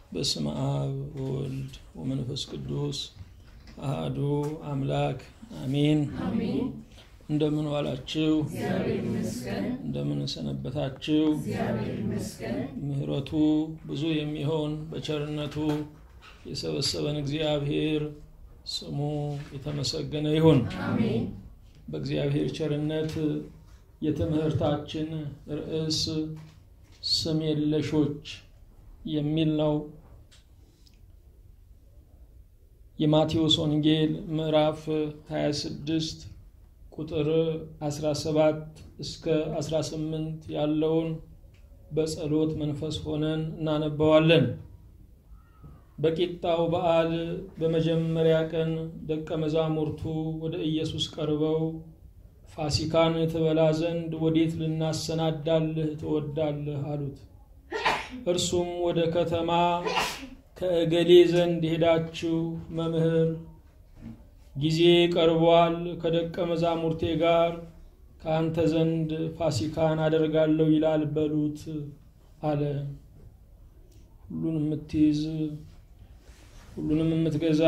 በስመ አብ ወወልድ ወመንፈስ ቅዱስ አህዱ አምላክ አሜን። እንደምን ዋላችሁ? እንደምን ሰነበታችሁ? ምሕረቱ ብዙ የሚሆን በቸርነቱ የሰበሰበን እግዚአብሔር ስሙ የተመሰገነ ይሁን። በእግዚአብሔር ቸርነት የትምህርታችን ርዕስ ስም የለሾች የሚል ነው። የማቴዎስ ወንጌል ምዕራፍ 26 ቁጥር 17 እስከ 18 ያለውን በጸሎት መንፈስ ሆነን እናነበዋለን። በቂጣው በዓል በመጀመሪያ ቀን ደቀ መዛሙርቱ ወደ ኢየሱስ ቀርበው ፋሲካን ትበላ ዘንድ ወዴት ልናሰናዳልህ ትወዳለህ? አሉት። እርሱም ወደ ከተማ ከእገሌ ዘንድ ሄዳችሁ መምህር ጊዜ ቀርቧል፣ ከደቀ መዛሙርቴ ጋር ከአንተ ዘንድ ፋሲካን አደርጋለሁ ይላል በሉት አለ። ሁሉን የምትይዝ ሁሉንም የምትገዛ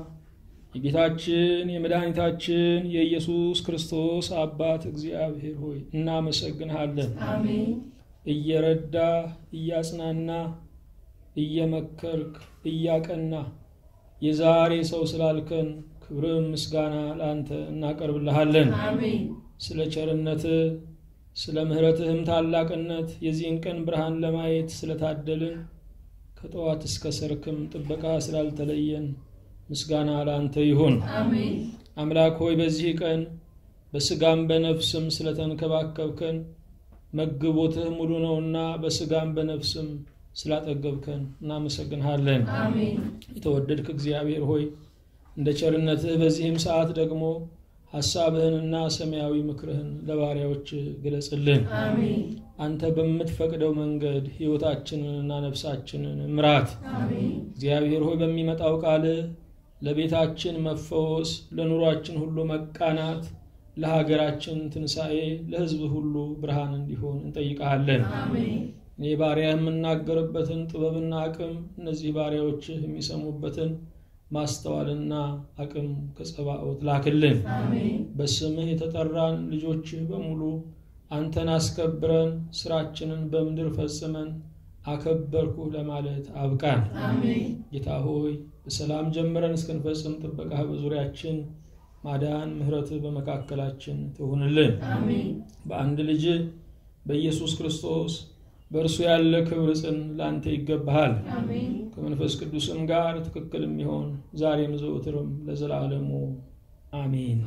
የጌታችን የመድኃኒታችን የኢየሱስ ክርስቶስ አባት እግዚአብሔር ሆይ እናመሰግንሃለን። እየረዳ እያጽናና እየመከርክ እያቀና የዛሬ ሰው ስላልከን ክብርም ምስጋና ለአንተ እናቀርብልሃለን። ስለ ቸርነት ስለ ምሕረትህም ታላቅነት የዚህን ቀን ብርሃን ለማየት ስለታደልን ከጠዋት እስከ ሰርክም ጥበቃ ስላልተለየን ምስጋና ለአንተ ይሁን። አምላክ ሆይ በዚህ ቀን በስጋም በነፍስም ስለተንከባከብከን መግቦትህ ሙሉ ነውና በስጋም በነፍስም ስላጠገብከን እናመሰግንሃለን። የተወደድክ እግዚአብሔር ሆይ እንደ ቸርነትህ በዚህም ሰዓት ደግሞ ሐሳብህንና ሰማያዊ ምክርህን ለባሪያዎች ግለጽልን። አንተ በምትፈቅደው መንገድ ሕይወታችንንና ነፍሳችንን ምራት። እግዚአብሔር ሆይ በሚመጣው ቃልህ ለቤታችን መፈወስ፣ ለኑሯችን ሁሉ መቃናት፣ ለሀገራችን ትንሣኤ፣ ለሕዝብ ሁሉ ብርሃን እንዲሆን እንጠይቀሃለን። እኔ ባሪያ የምናገርበትን ጥበብና አቅም እነዚህ ባሪያዎችህ የሚሰሙበትን ማስተዋልና አቅም ከጸባኦት ላክልን። በስምህ የተጠራን ልጆችህ በሙሉ አንተን አስከብረን ስራችንን በምድር ፈጽመን አከበርኩህ ለማለት አብቃን። ጌታ ሆይ በሰላም ጀምረን እስክንፈጽም ጥበቃህ በዙሪያችን ማዳን፣ ምሕረትህ በመካከላችን ትሁንልን። በአንድ ልጅ በኢየሱስ ክርስቶስ በእርሱ ያለ ክብር ጽን ለአንተ ይገባሃል። ከመንፈስ ቅዱስም ጋር ትክክል የሚሆን ዛሬም ዘውትርም ለዘላለሙ አሜን።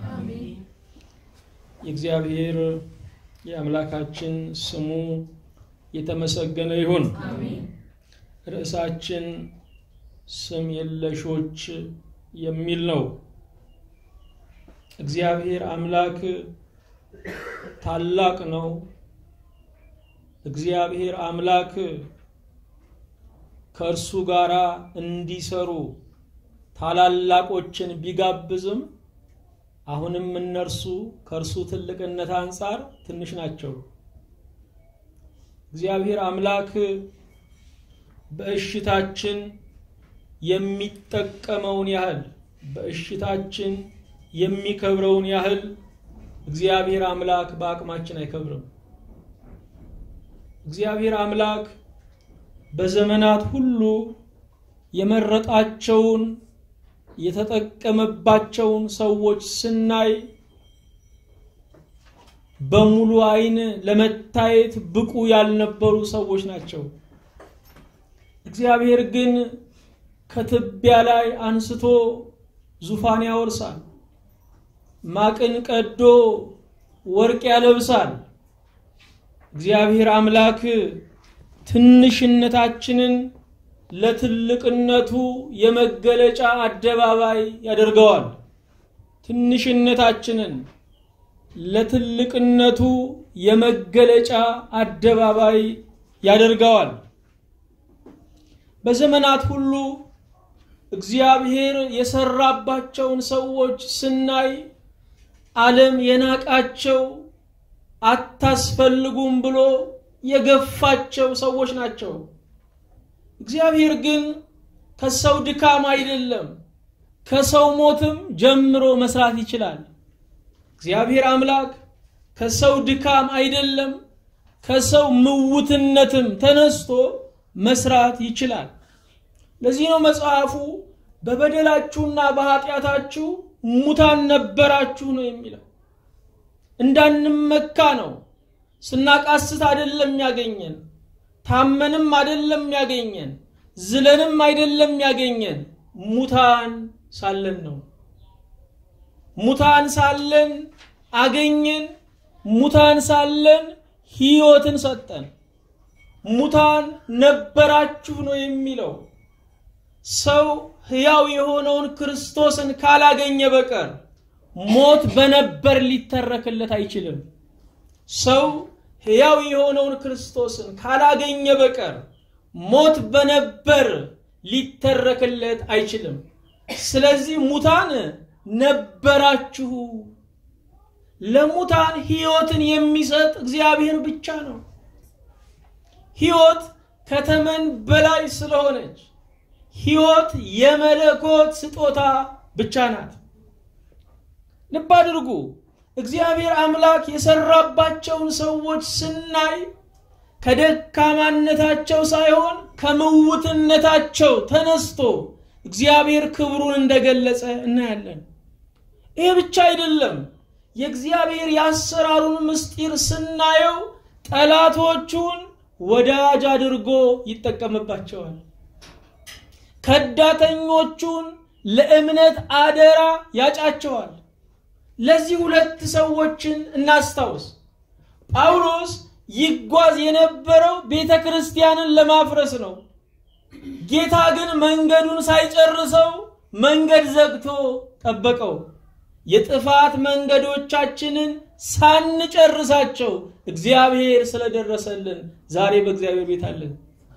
የእግዚአብሔር የአምላካችን ስሙ የተመሰገነ ይሁን። ርዕሳችን ስም የለሾች የሚል ነው። እግዚአብሔር አምላክ ታላቅ ነው። እግዚአብሔር አምላክ ከእርሱ ጋር እንዲሰሩ ታላላቆችን ቢጋብዝም አሁንም እነርሱ ከእርሱ ትልቅነት አንጻር ትንሽ ናቸው። እግዚአብሔር አምላክ በእሽታችን የሚጠቀመውን ያህል በእሽታችን የሚከብረውን ያህል እግዚአብሔር አምላክ በአቅማችን አይከብርም። እግዚአብሔር አምላክ በዘመናት ሁሉ የመረጣቸውን የተጠቀመባቸውን ሰዎች ስናይ በሙሉ ዓይን ለመታየት ብቁ ያልነበሩ ሰዎች ናቸው። እግዚአብሔር ግን ከትቢያ ላይ አንስቶ ዙፋን ያወርሳል። ማቅን ቀዶ ወርቅ ያለብሳል። እግዚአብሔር አምላክ ትንሽነታችንን ለትልቅነቱ የመገለጫ አደባባይ ያደርገዋል። ትንሽነታችንን ለትልቅነቱ የመገለጫ አደባባይ ያደርገዋል። በዘመናት ሁሉ እግዚአብሔር የሰራባቸውን ሰዎች ስናይ ዓለም የናቃቸው አታስፈልጉም ብሎ የገፋቸው ሰዎች ናቸው። እግዚአብሔር ግን ከሰው ድካም አይደለም፣ ከሰው ሞትም ጀምሮ መስራት ይችላል። እግዚአብሔር አምላክ ከሰው ድካም አይደለም፣ ከሰው ምውትነትም ተነስቶ መስራት ይችላል። ለዚህ ነው መጽሐፉ በበደላችሁና በኃጢአታችሁ ሙታን ነበራችሁ ነው የሚለው። እንዳንመካ ነው። ስናቃስት አይደለም ያገኘን፣ ታመንም አይደለም ያገኘን፣ ዝለንም አይደለም ያገኘን፣ ሙታን ሳለን ነው። ሙታን ሳለን አገኘን። ሙታን ሳለን ሕይወትን ሰጠን። ሙታን ነበራችሁ ነው የሚለው። ሰው ሕያው የሆነውን ክርስቶስን ካላገኘ በቀር ሞት በነበር ሊተረክለት አይችልም። ሰው ሕያው የሆነውን ክርስቶስን ካላገኘ በቀር ሞት በነበር ሊተረክለት አይችልም። ስለዚህ ሙታን ነበራችሁ። ለሙታን ሕይወትን የሚሰጥ እግዚአብሔር ብቻ ነው። ሕይወት ከተመን በላይ ስለሆነች ሕይወት የመለኮት ስጦታ ብቻ ናት። ልብ አድርጉ። እግዚአብሔር አምላክ የሰራባቸውን ሰዎች ስናይ ከደካማነታቸው ሳይሆን ከምውትነታቸው ተነስቶ እግዚአብሔር ክብሩን እንደገለጸ እናያለን። ይህ ብቻ አይደለም። የእግዚአብሔር የአሰራሩን ምስጢር ስናየው ጠላቶቹን ወዳጅ አድርጎ ይጠቀምባቸዋል። ከዳተኞቹን ለእምነት አደራ ያጫቸዋል። ለዚህ ሁለት ሰዎችን እናስታውስ። ጳውሎስ ይጓዝ የነበረው ቤተ ክርስቲያንን ለማፍረስ ነው። ጌታ ግን መንገዱን ሳይጨርሰው መንገድ ዘግቶ ጠበቀው። የጥፋት መንገዶቻችንን ሳንጨርሳቸው እግዚአብሔር ስለደረሰልን ዛሬ በእግዚአብሔር ቤት አለን።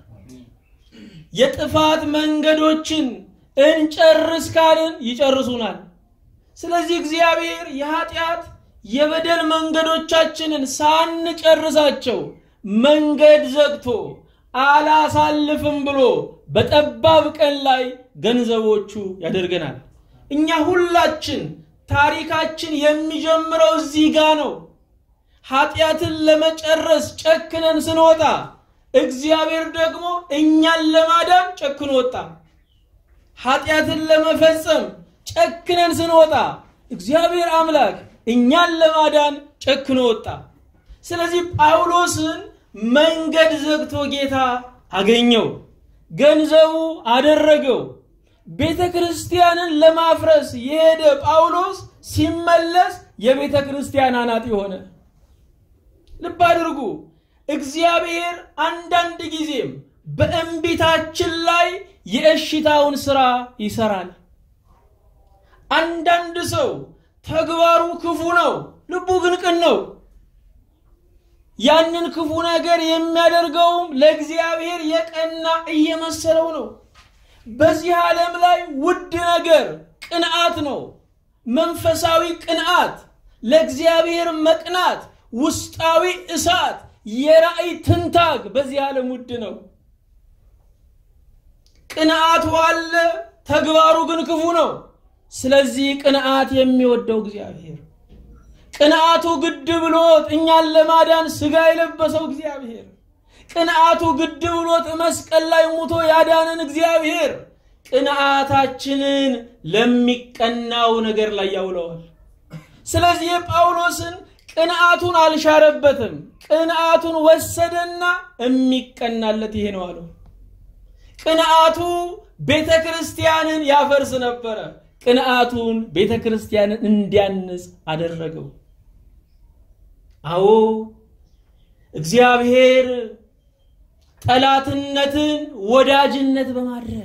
የጥፋት መንገዶችን እንጨርስ ካልን ይጨርሱናል። ስለዚህ እግዚአብሔር የኃጢአት የበደል መንገዶቻችንን ሳንጨርሳቸው መንገድ ዘግቶ አላሳልፍም ብሎ በጠባብ ቀን ላይ ገንዘቦቹ ያደርገናል። እኛ ሁላችን ታሪካችን የሚጀምረው እዚህ ጋ ነው። ኃጢአትን ለመጨረስ ጨክነን ስንወጣ እግዚአብሔር ደግሞ እኛን ለማዳን ጨክኖ ወጣ። ኃጢአትን ለመፈጸም ጨክነን ስንወጣ እግዚአብሔር አምላክ እኛን ለማዳን ጨክኖ ወጣ። ስለዚህ ጳውሎስን መንገድ ዘግቶ ጌታ አገኘው፣ ገንዘቡ አደረገው። ቤተ ክርስቲያንን ለማፍረስ የሄደ ጳውሎስ ሲመለስ የቤተ ክርስቲያን አናጢ ሆነ። ልብ አድርጉ። እግዚአብሔር አንዳንድ ጊዜም በእንቢታችን ላይ የእሽታውን ስራ ይሰራል። አንዳንድ ሰው ተግባሩ ክፉ ነው፣ ልቡ ግን ቅን ነው። ያንን ክፉ ነገር የሚያደርገውም ለእግዚአብሔር የቀና እየመሰለው ነው። በዚህ ዓለም ላይ ውድ ነገር ቅንዓት ነው። መንፈሳዊ ቅንዓት፣ ለእግዚአብሔር መቅናት፣ ውስጣዊ እሳት፣ የራእይ ትንታግ በዚህ ዓለም ውድ ነው። ቅንዓቱ አለ፣ ተግባሩ ግን ክፉ ነው። ስለዚህ ቅንዓት የሚወደው እግዚአብሔር ቅንዓቱ ግድ ብሎት እኛን ለማዳን ስጋ የለበሰው እግዚአብሔር ቅንዓቱ ግድ ብሎት መስቀል ላይ ሙቶ ያዳንን እግዚአብሔር ቅንዓታችንን ለሚቀናው ነገር ላይ ያውለዋል። ስለዚህ የጳውሎስን ቅንዓቱን አልሻረበትም። ቅንዓቱን ወሰደና የሚቀናለት ይሄ ነው አለው። ቅንዓቱ ቤተ ክርስቲያንን ያፈርስ ነበረ። ቅንዓቱን ቤተ ክርስቲያንን እንዲያንጽ አደረገው። አዎ እግዚአብሔር ጠላትነትን ወዳጅነት በማድረግ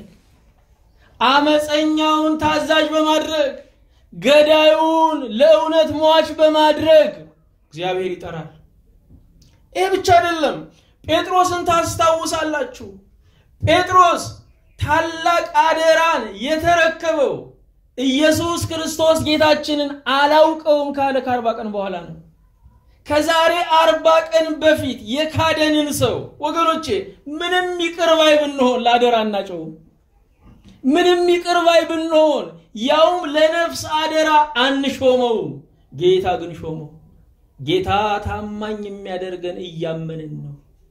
አመፀኛውን ታዛዥ በማድረግ ገዳዩን ለእውነት ሟች በማድረግ እግዚአብሔር ይጠራል። ይህ ብቻ አይደለም። ጴጥሮስን ታስታውሳላችሁ። ጴጥሮስ ታላቅ አደራን የተረከበው ኢየሱስ ክርስቶስ ጌታችንን አላውቀውም ካለ ከአርባ ቀን በኋላ ነው። ከዛሬ አርባ ቀን በፊት የካደንን ሰው ወገኖቼ ምንም ይቅር ባይ ብንሆን ለአደራ እናጨውም። ምንም ይቅር ባይ ብንሆን ያውም ለነፍስ አደራ አንሾመውም። ጌታ ግን ሾመው። ጌታ ታማኝ የሚያደርገን እያመንን ነው።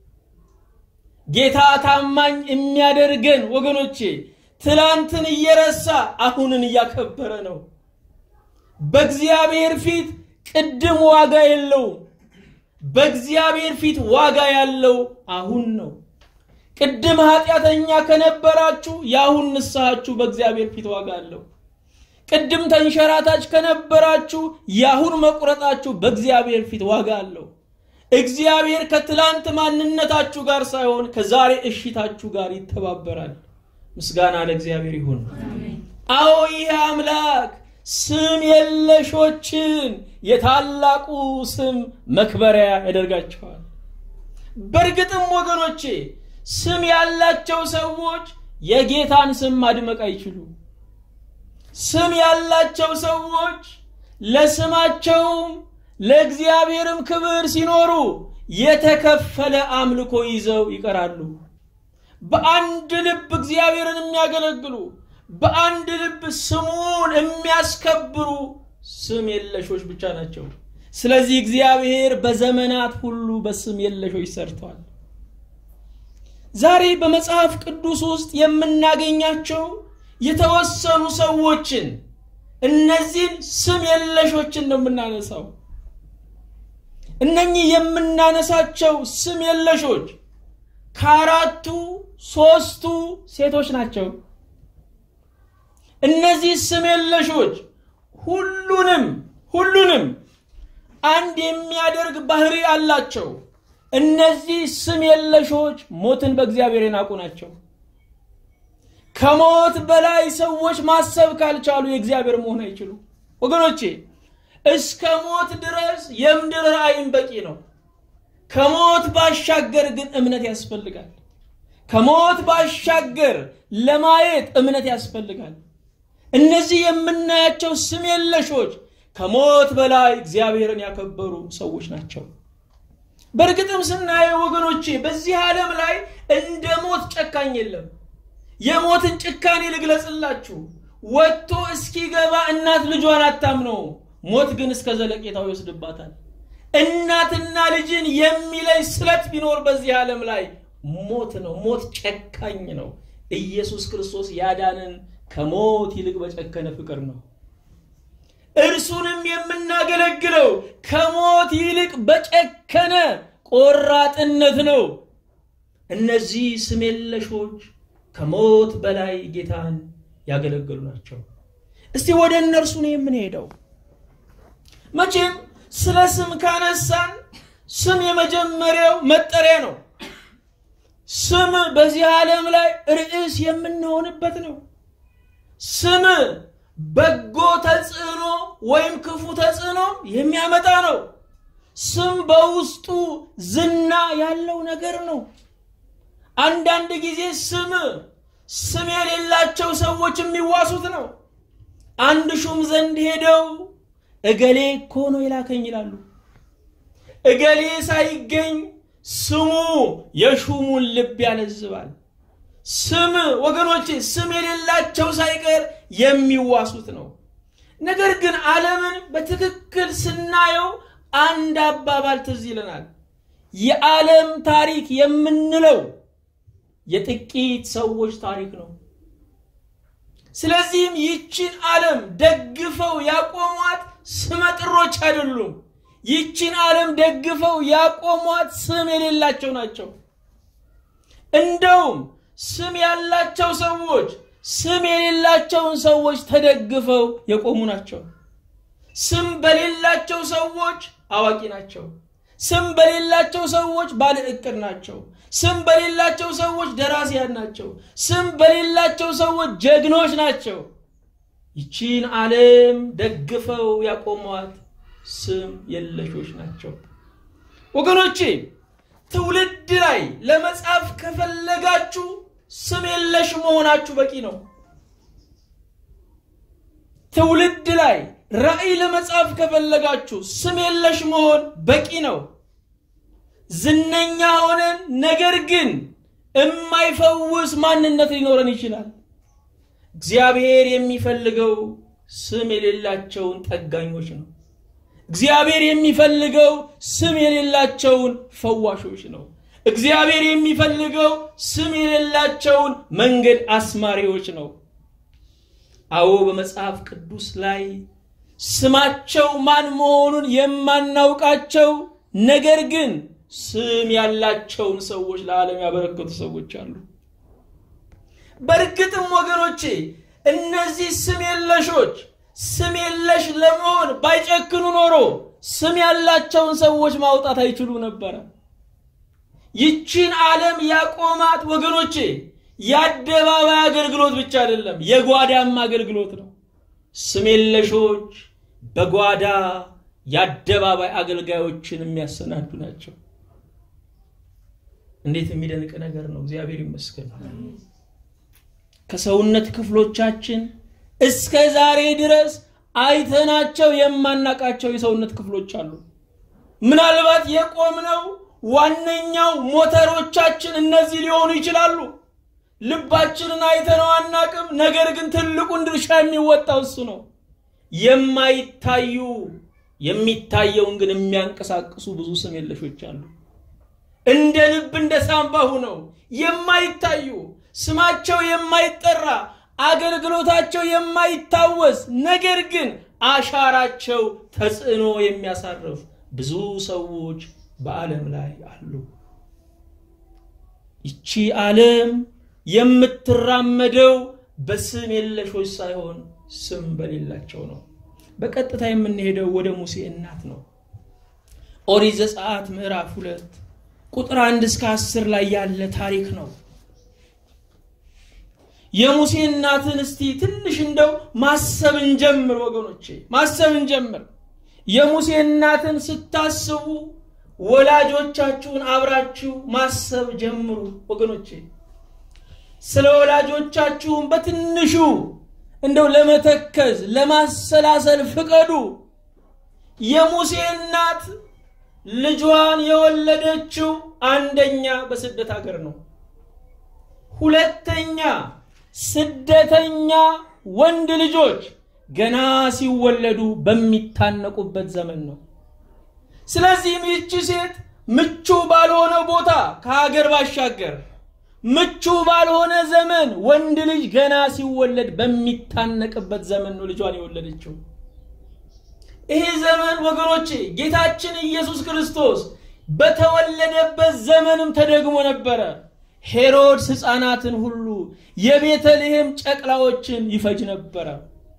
ጌታ ታማኝ የሚያደርገን ወገኖቼ ትላንትን እየረሳ አሁንን እያከበረ ነው። በእግዚአብሔር ፊት ቅድም ዋጋ የለውም። በእግዚአብሔር ፊት ዋጋ ያለው አሁን ነው። ቅድም ኃጢአተኛ ከነበራችሁ የአሁን ንስሐችሁ በእግዚአብሔር ፊት ዋጋ አለው። ቅድም ተንሸራታች ከነበራችሁ የአሁን መቁረጣችሁ በእግዚአብሔር ፊት ዋጋ አለው። እግዚአብሔር ከትላንት ማንነታችሁ ጋር ሳይሆን ከዛሬ እሽታችሁ ጋር ይተባበራል። ምስጋና ለእግዚአብሔር ይሁን። አዎ ይህ አምላክ ስም የለሾችን የታላቁ ስም መክበሪያ ያደርጋቸዋል። በእርግጥም ወገኖቼ ስም ያላቸው ሰዎች የጌታን ስም ማድመቅ አይችሉም። ስም ያላቸው ሰዎች ለስማቸውም ለእግዚአብሔርም ክብር ሲኖሩ የተከፈለ አምልኮ ይዘው ይቀራሉ። በአንድ ልብ እግዚአብሔርን የሚያገለግሉ በአንድ ልብ ስሙን የሚያስከብሩ ስም የለሾች ብቻ ናቸው። ስለዚህ እግዚአብሔር በዘመናት ሁሉ በስም የለሾች ሰርቷል። ዛሬ በመጽሐፍ ቅዱስ ውስጥ የምናገኛቸው የተወሰኑ ሰዎችን እነዚህን ስም የለሾችን ነው የምናነሳው። እነኚህ የምናነሳቸው ስም የለሾች ከአራቱ ሶስቱ ሴቶች ናቸው። እነዚህ ስም የለሾች ሁሉንም ሁሉንም አንድ የሚያደርግ ባህሪ አላቸው። እነዚህ ስም የለሾች ሞትን በእግዚአብሔር የናቁ ናቸው። ከሞት በላይ ሰዎች ማሰብ ካልቻሉ የእግዚአብሔር መሆን አይችሉ። ወገኖቼ እስከ ሞት ድረስ የምድር ራእይም በቂ ነው። ከሞት ባሻገር ግን እምነት ያስፈልጋል። ከሞት ባሻገር ለማየት እምነት ያስፈልጋል። እነዚህ የምናያቸው ስም የለሾች ከሞት በላይ እግዚአብሔርን ያከበሩ ሰዎች ናቸው። በእርግጥም ስናየው ወገኖቼ በዚህ ዓለም ላይ እንደ ሞት ጨካኝ የለም። የሞትን ጭካኔ ልግለጽላችሁ። ወጥቶ እስኪገባ እናት ልጇን አታምነው። ሞት ግን እስከ ዘለቄታው ይወስድባታል። እናትና ልጅን የሚለይ ስለት ቢኖር በዚህ ዓለም ላይ ሞት ነው። ሞት ጨካኝ ነው። ኢየሱስ ክርስቶስ ያዳንን ከሞት ይልቅ በጨከነ ፍቅር ነው። እርሱንም የምናገለግለው ከሞት ይልቅ በጨከነ ቆራጥነት ነው። እነዚህ ስም የለሾች ከሞት በላይ ጌታን ያገለገሉ ናቸው። እስቲ ወደ እነርሱ ነው የምንሄደው። መቼም ስለ ስም ካነሳን ስም የመጀመሪያው መጠሪያ ነው። ስም በዚህ ዓለም ላይ ርዕስ የምንሆንበት ነው። ስም በጎ ተጽዕኖ ወይም ክፉ ተጽዕኖ የሚያመጣ ነው። ስም በውስጡ ዝና ያለው ነገር ነው። አንዳንድ ጊዜ ስም ስም የሌላቸው ሰዎች የሚዋሱት ነው። አንድ ሹም ዘንድ ሄደው እገሌ እኮ ነው የላከኝ ይላሉ። እገሌ ሳይገኝ ስሙ የሹሙን ልብ ያለዝባል። ስም ወገኖቼ፣ ስም የሌላቸው ሳይቀር የሚዋሱት ነው። ነገር ግን ዓለምን በትክክል ስናየው አንድ አባባል ትዝ ይለናል። የዓለም ታሪክ የምንለው የጥቂት ሰዎች ታሪክ ነው። ስለዚህም ይችን ዓለም ደግፈው ያቆሟት ስመጥሮች አይደሉም። ይችን ዓለም ደግፈው ያቆሟት ስም የሌላቸው ናቸው። እንደውም ስም ያላቸው ሰዎች ስም የሌላቸውን ሰዎች ተደግፈው የቆሙ ናቸው። ስም በሌላቸው ሰዎች አዋቂ ናቸው። ስም በሌላቸው ሰዎች ባለ ዕቅድ ናቸው። ስም በሌላቸው ሰዎች ደራሲያን ናቸው። ስም በሌላቸው ሰዎች ጀግኖች ናቸው። ይቺን ዓለም ደግፈው ያቆሟት ስም የለሾች ናቸው። ወገኖቼ ትውልድ ላይ ለመጻፍ ከፈለጋችሁ ስም የለሽ መሆናችሁ በቂ ነው። ትውልድ ላይ ራዕይ ለመጻፍ ከፈለጋችሁ ስም የለሽ መሆን በቂ ነው። ዝነኛ ሆነን ነገር ግን የማይፈውስ ማንነት ሊኖረን ይችላል። እግዚአብሔር የሚፈልገው ስም የሌላቸውን ጠጋኞች ነው። እግዚአብሔር የሚፈልገው ስም የሌላቸውን ፈዋሾች ነው። እግዚአብሔር የሚፈልገው ስም የሌላቸውን መንገድ አስማሪዎች ነው። አዎ በመጽሐፍ ቅዱስ ላይ ስማቸው ማን መሆኑን የማናውቃቸው ነገር ግን ስም ያላቸውን ሰዎች ለዓለም ያበረከቱ ሰዎች አሉ። በእርግጥም ወገኖቼ እነዚህ ስም የለሾች ስም የለሽ ለመሆን ባይጨክኑ ኖሮ ስም ያላቸውን ሰዎች ማውጣት አይችሉ ነበረ። ይቺን ዓለም ያቆማት ወገኖቼ የአደባባይ አገልግሎት ብቻ አይደለም፣ የጓዳም አገልግሎት ነው። ስም የለሾች በጓዳ የአደባባይ አገልጋዮችን የሚያሰናዱ ናቸው። እንዴት የሚደንቅ ነገር ነው! እግዚአብሔር ይመስገን። ከሰውነት ክፍሎቻችን እስከ ዛሬ ድረስ አይተናቸው የማናቃቸው የሰውነት ክፍሎች አሉ። ምናልባት የቆምነው ዋነኛው ሞተሮቻችን እነዚህ ሊሆኑ ይችላሉ። ልባችንን አይተነው አናቅም። ነገር ግን ትልቁን ድርሻ የሚወጣው እሱ ነው። የማይታዩ የሚታየውን ግን የሚያንቀሳቅሱ ብዙ ስም የለሾች አሉ። እንደ ልብ እንደ ሳምባ ሁነው የማይታዩ ስማቸው የማይጠራ አገልግሎታቸው የማይታወስ ነገር ግን አሻራቸው ተጽዕኖ የሚያሳርፍ ብዙ ሰዎች በዓለም ላይ አሉ። ይቺ ዓለም የምትራመደው በስም የለሾች ሳይሆን ስም በሌላቸው ነው። በቀጥታ የምንሄደው ወደ ሙሴ እናት ነው። ኦሪት ዘጸአት ምዕራፍ ሁለት ቁጥር አንድ እስከ አስር ላይ ያለ ታሪክ ነው። የሙሴ እናትን እስቲ ትንሽ እንደው ማሰብ እንጀምር ወገኖቼ፣ ማሰብ እንጀምር። የሙሴ እናትን ስታስቡ ወላጆቻችሁን አብራችሁ ማሰብ ጀምሩ ወገኖቼ። ስለ ወላጆቻችሁን በትንሹ እንደው ለመተከዝ ለማሰላሰል ፍቀዱ። የሙሴ እናት ልጇን የወለደችው አንደኛ በስደት ሀገር ነው። ሁለተኛ ስደተኛ ወንድ ልጆች ገና ሲወለዱ በሚታነቁበት ዘመን ነው። ስለዚህም ይቺ ሴት ምቹ ባልሆነ ቦታ ከሀገር ባሻገር ምቹ ባልሆነ ዘመን ወንድ ልጅ ገና ሲወለድ በሚታነቅበት ዘመን ነው ልጇን የወለደችው። ይሄ ዘመን ወገኖቼ ጌታችን ኢየሱስ ክርስቶስ በተወለደበት ዘመንም ተደግሞ ነበረ። ሄሮድስ ሕፃናትን ሁሉ የቤተልሔም ጨቅላዎችን ይፈጅ ነበረ።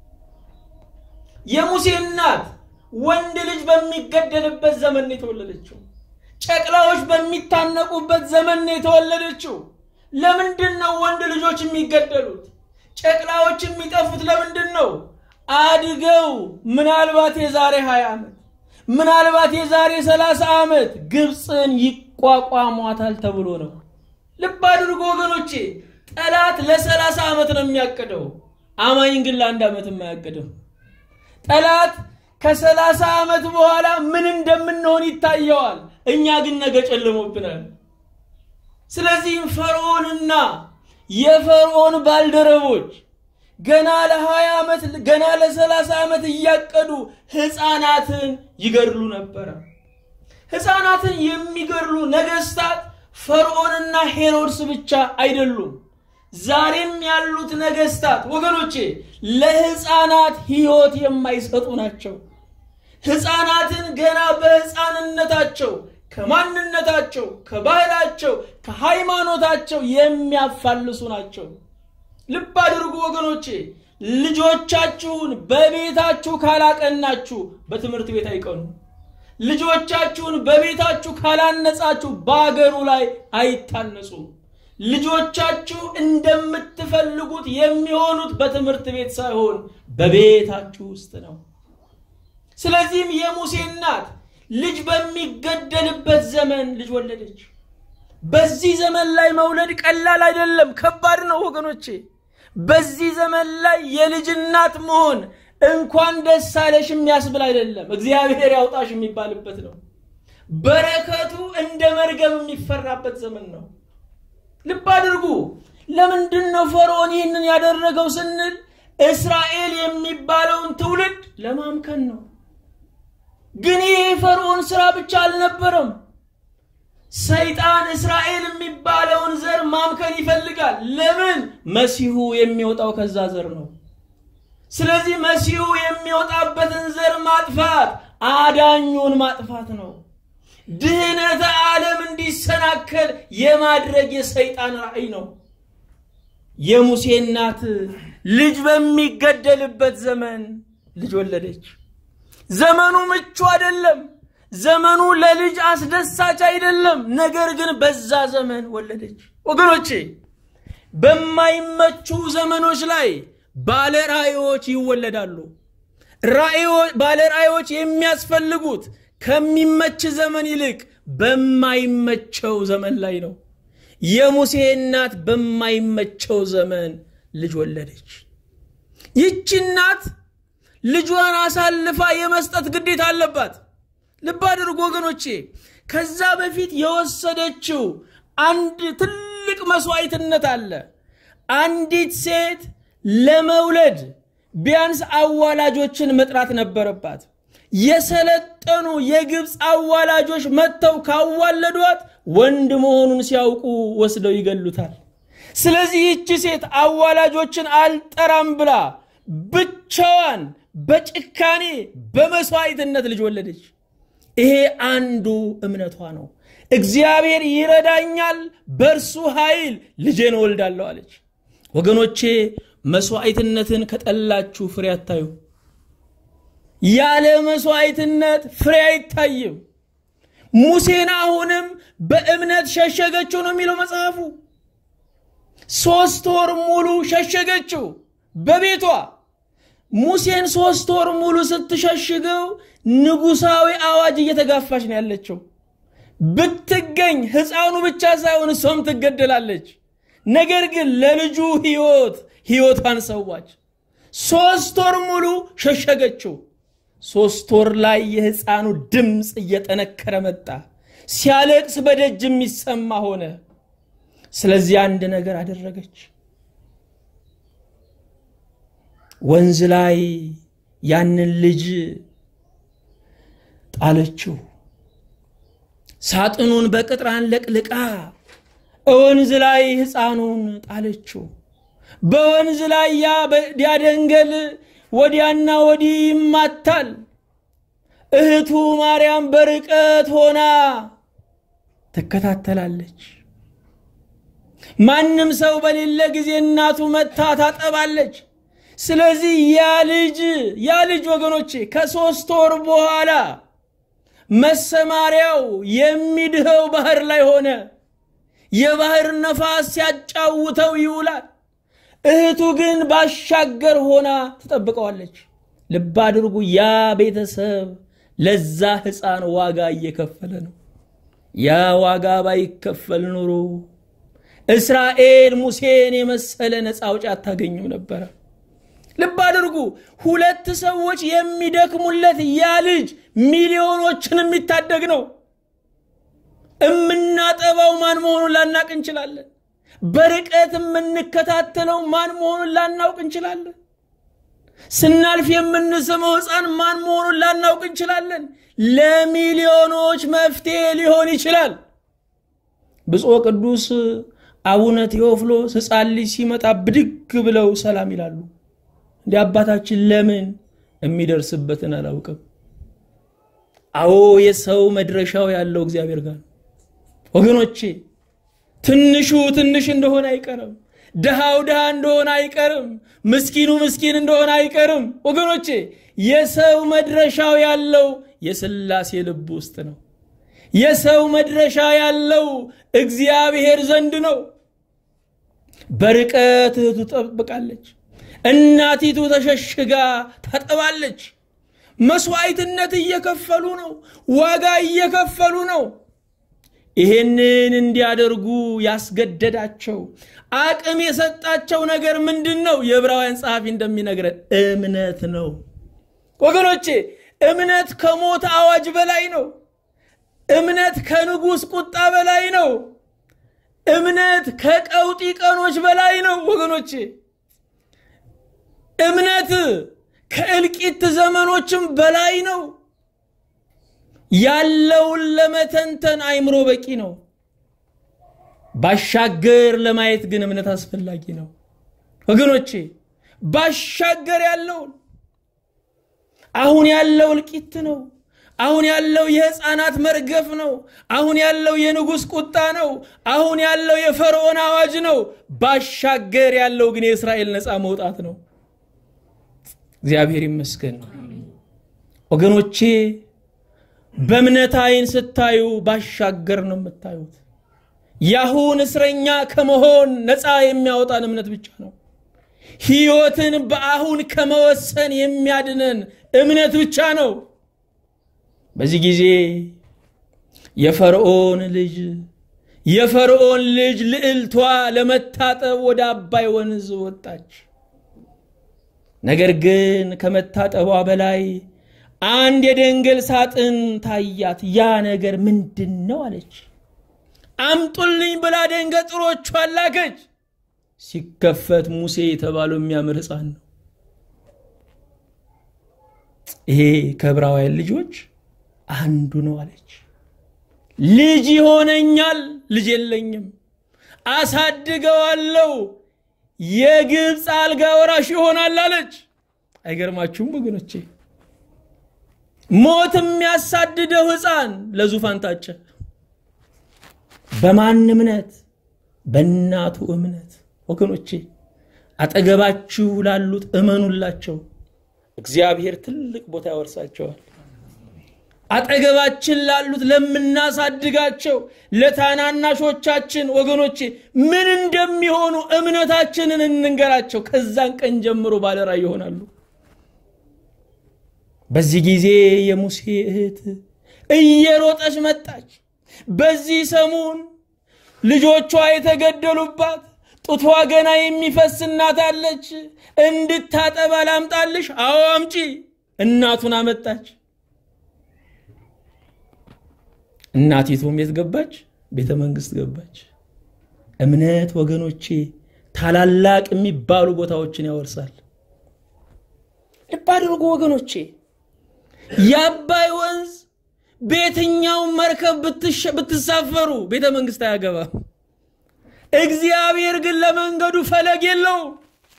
የሙሴ እናት ወንድ ልጅ በሚገደልበት ዘመን ነው የተወለደችው። ጨቅላዎች በሚታነቁበት ዘመን ነው የተወለደችው። ለምንድን ነው ወንድ ልጆች የሚገደሉት? ጨቅላዎች የሚጠፉት ለምንድን ነው? አድገው ምናልባት የዛሬ 20 ዓመት ምናልባት የዛሬ 30 ዓመት ግብፅን ይቋቋሟታል ተብሎ ነው። ልብ አድርጎ ወገኖቼ፣ ጠላት ለሰላሳ ዓመት ነው የሚያቅደው። አማኝ ግን ለአንድ ዓመት የማያቅደው። ጠላት ከሰላሳ ዓመት በኋላ ምን እንደምንሆን ይታየዋል። እኛ ግን ነገ ጨልሞብናል። ስለዚህም ፈርዖንና የፈርዖን ባልደረቦች ገና ለሀያ ዓመት ገና ለሰላሳ ዓመት እያቀዱ ሕፃናትን ይገድሉ ነበረ። ሕፃናትን የሚገድሉ ነገስታት ፈርዖንና ሄሮድስ ብቻ አይደሉም። ዛሬም ያሉት ነገስታት ወገኖቼ ለሕፃናት ሕይወት የማይሰጡ ናቸው። ሕፃናትን ገና በሕፃንነታቸው ከማንነታቸው፣ ከባህላቸው፣ ከሃይማኖታቸው የሚያፋልሱ ናቸው። ልብ አድርጉ ወገኖቼ፣ ልጆቻችሁን በቤታችሁ ካላቀናችሁ በትምህርት ቤት አይቀኑ። ልጆቻችሁን በቤታችሁ ካላነጻችሁ በአገሩ ላይ አይታነጹም። ልጆቻችሁ እንደምትፈልጉት የሚሆኑት በትምህርት ቤት ሳይሆን በቤታችሁ ውስጥ ነው። ስለዚህም የሙሴ እናት ልጅ በሚገደልበት ዘመን ልጅ ወለደች። በዚህ ዘመን ላይ መውለድ ቀላል አይደለም፣ ከባድ ነው ወገኖቼ። በዚህ ዘመን ላይ የልጅ እናት መሆን እንኳን ደስ አለሽ የሚያስብል አይደለም፣ እግዚአብሔር ያውጣሽ የሚባልበት ነው። በረከቱ እንደ መርገም የሚፈራበት ዘመን ነው። ልብ አድርጉ። ለምንድን ነው ፈርዖን ይህንን ያደረገው ስንል እስራኤል የሚባለውን ትውልድ ለማምከን ነው። ግን ይህ የፈርዖን ስራ ብቻ አልነበረም። ሰይጣን እስራኤል የሚባለውን ዘር ማምከን ይፈልጋል። ለምን? መሲሁ የሚወጣው ከዛ ዘር ነው። ስለዚህ መሲሁ የሚወጣበትን ዘር ማጥፋት አዳኙን ማጥፋት ነው። ድህነተ ዓለም እንዲሰናከል የማድረግ የሰይጣን ራዕይ ነው። የሙሴ እናት ልጅ በሚገደልበት ዘመን ልጅ ወለደች። ዘመኑ ምቹ አይደለም። ዘመኑ ለልጅ አስደሳች አይደለም። ነገር ግን በዛ ዘመን ወለደች። ወገኖቼ በማይመቹ ዘመኖች ላይ ባለ ራእዮች ይወለዳሉ። ባለ ራእዮች የሚያስፈልጉት ከሚመች ዘመን ይልቅ በማይመቸው ዘመን ላይ ነው። የሙሴ እናት በማይመቸው ዘመን ልጅ ወለደች። ይቺ እናት ልጇን አሳልፋ የመስጠት ግዴታ አለባት። ልብ አድርጎ ወገኖቼ፣ ከዛ በፊት የወሰደችው አንድ ትልቅ መስዋዕትነት አለ። አንዲት ሴት ለመውለድ ቢያንስ አዋላጆችን መጥራት ነበረባት። የሰለጠኑ የግብፅ አዋላጆች መጥተው ካዋለዷት ወንድ መሆኑን ሲያውቁ ወስደው ይገሉታል። ስለዚህ ይቺ ሴት አዋላጆችን አልጠራም ብላ ብቻዋን በጭካኔ በመስዋዕትነት ልጅ ወለደች። ይሄ አንዱ እምነቷ ነው። እግዚአብሔር ይረዳኛል፣ በእርሱ ኃይል ልጄን እወልዳለሁ አለች። ወገኖቼ መስዋዕትነትን ከጠላችሁ ፍሬ አታዩ። ያለ መስዋዕትነት ፍሬ አይታይም። ሙሴን አሁንም በእምነት ሸሸገችው ነው የሚለው መጽሐፉ። ሶስት ወር ሙሉ ሸሸገችው በቤቷ። ሙሴን ሶስት ወር ሙሉ ስትሸሽገው ንጉሳዊ አዋጅ እየተጋፋች ነው ያለችው። ብትገኝ ሕፃኑ ብቻ ሳይሆን እሷም ትገደላለች። ነገር ግን ለልጁ ሕይወት ሕይወቷን ሰዋች። ሶስት ወር ሙሉ ሸሸገችው። ሶስት ወር ላይ የሕፃኑ ድምፅ እየጠነከረ መጣ። ሲያለቅስ በደጅ የሚሰማ ሆነ። ስለዚህ አንድ ነገር አደረገች። ወንዝ ላይ ያንን ልጅ ጣለችው። ሳጥኑን በቅጥራን ለቅልቃ ወንዝ ላይ ሕፃኑን ጣለችው። በወንዝ ላይ ያ ደንገል ወዲያና ወዲህ ይማታል። እህቱ ማርያም በርቀት ሆና ትከታተላለች። ማንም ሰው በሌለ ጊዜ እናቱ መታ ታጠባለች። ስለዚህ ያ ልጅ ያ ልጅ ወገኖቼ ከሶስት ወር በኋላ መሰማሪያው የሚድኸው ባህር ላይ ሆነ። የባህር ነፋስ ሲያጫውተው ይውላል። እህቱ ግን ባሻገር ሆና ትጠብቀዋለች። ልብ አድርጉ፣ ያ ቤተሰብ ለዛ ሕፃን ዋጋ እየከፈለ ነው። ያ ዋጋ ባይከፈል ኑሮ እስራኤል ሙሴን የመሰለ ነፃ አውጪ አታገኝም ነበረ። ልብ አድርጉ፣ ሁለት ሰዎች የሚደክሙለት ያ ልጅ ሚሊዮኖችን የሚታደግ ነው። እምናጠባው ማን መሆኑን ላናቅ እንችላለን። በርቀት የምንከታተለው ማን መሆኑን ላናውቅ እንችላለን። ስናልፍ የምንስመው ሕፃን ማን መሆኑን ላናውቅ እንችላለን። ለሚሊዮኖች መፍትሄ ሊሆን ይችላል። ብፁዕ ቅዱስ አቡነ ቴዎፍሎስ ሕፃን ልጅ ሲመጣ ብድግ ብለው ሰላም ይላሉ። እንዲህ አባታችን ለምን የሚደርስበትን አላውቅም። አዎ የሰው መድረሻው ያለው እግዚአብሔር ጋር ወገኖቼ ትንሹ ትንሽ እንደሆነ አይቀርም። ድሃው ድሃ እንደሆነ አይቀርም። ምስኪኑ ምስኪን እንደሆነ አይቀርም። ወገኖቼ የሰው መድረሻው ያለው የሥላሴ ልብ ውስጥ ነው። የሰው መድረሻ ያለው እግዚአብሔር ዘንድ ነው። በርቀት እህቱ ትጠብቃለች። እናቲቱ ተሸሽጋ ታጠባለች። መስዋዕትነት እየከፈሉ ነው። ዋጋ እየከፈሉ ነው። ይሄንን እንዲያደርጉ ያስገደዳቸው አቅም የሰጣቸው ነገር ምንድን ነው? የዕብራውያን ጸሐፊ እንደሚነግረን እምነት ነው። ወገኖቼ እምነት ከሞት አዋጅ በላይ ነው። እምነት ከንጉሥ ቁጣ በላይ ነው። እምነት ከቀውጢ ቀኖች በላይ ነው ወገኖቼ። እምነት ከእልቂት ዘመኖችም በላይ ነው። ያለውን ለመተንተን አይምሮ በቂ ነው። ባሻገር ለማየት ግን እምነት አስፈላጊ ነው ወገኖቼ። ባሻገር ያለውን አሁን ያለው እልቂት ነው። አሁን ያለው የሕፃናት መርገፍ ነው። አሁን ያለው የንጉሥ ቁጣ ነው። አሁን ያለው የፈርዖን አዋጅ ነው። ባሻገር ያለው ግን የእስራኤል ነፃ መውጣት ነው። እግዚአብሔር ይመስገን ወገኖቼ። በእምነት አይን ስታዩ ባሻገር ነው የምታዩት። የአሁን እስረኛ ከመሆን ነፃ የሚያወጣን እምነት ብቻ ነው። ሕይወትን በአሁን ከመወሰን የሚያድነን እምነት ብቻ ነው። በዚህ ጊዜ የፈርዖን ልጅ የፈርዖን ልጅ ልዕልቷ ለመታጠብ ወደ አባይ ወንዝ ወጣች። ነገር ግን ከመታጠቧ በላይ አንድ የደንገል ሳጥን ታያት። ያ ነገር ምንድን ነው አለች። አምጡልኝ ብላ ደንገጥሮቿን ላከች። ሲከፈት ሙሴ የተባለው የሚያምር ሕፃን ነው። ይሄ ከዕብራውያን ልጆች አንዱ ነው አለች። ልጅ ይሆነኛል፣ ልጅ የለኝም፣ አሳድገዋለሁ፣ የግብፅ አልጋ ወራሽ ይሆናል አለች። አይገርማችሁም ወገኖቼ? ሞት የሚያሳድደው ሕፃን ለዙፋን ታጨ። በማን እምነት? በእናቱ እምነት። ወገኖቼ አጠገባችሁ ላሉት እመኑላቸው፣ እግዚአብሔር ትልቅ ቦታ ያወርሳቸዋል። አጠገባችን ላሉት ለምናሳድጋቸው ለታናናሾቻችን ወገኖቼ ምን እንደሚሆኑ እምነታችንን እንንገራቸው። ከዛን ቀን ጀምሮ ባለራዕይ ይሆናሉ። በዚህ ጊዜ የሙሴ እህት እየሮጠች መጣች። በዚህ ሰሞን ልጆቿ የተገደሉባት ጡቷ ገና የሚፈስ እናት አለች። እንድታጠባ ላምጣልሽ? አዎ አምጪ። እናቱን አመጣች። እናቲቱም የት ገባች? ቤተ መንግስት ገባች። እምነት ወገኖቼ ታላላቅ የሚባሉ ቦታዎችን ያወርሳል። ልብ አድርጉ ወገኖቼ፣ የአባይ ወንዝ በየትኛውም መርከብ ብትሳፈሩ ቤተ መንግስት አያገባም። እግዚአብሔር ግን ለመንገዱ ፈለግ የለውም።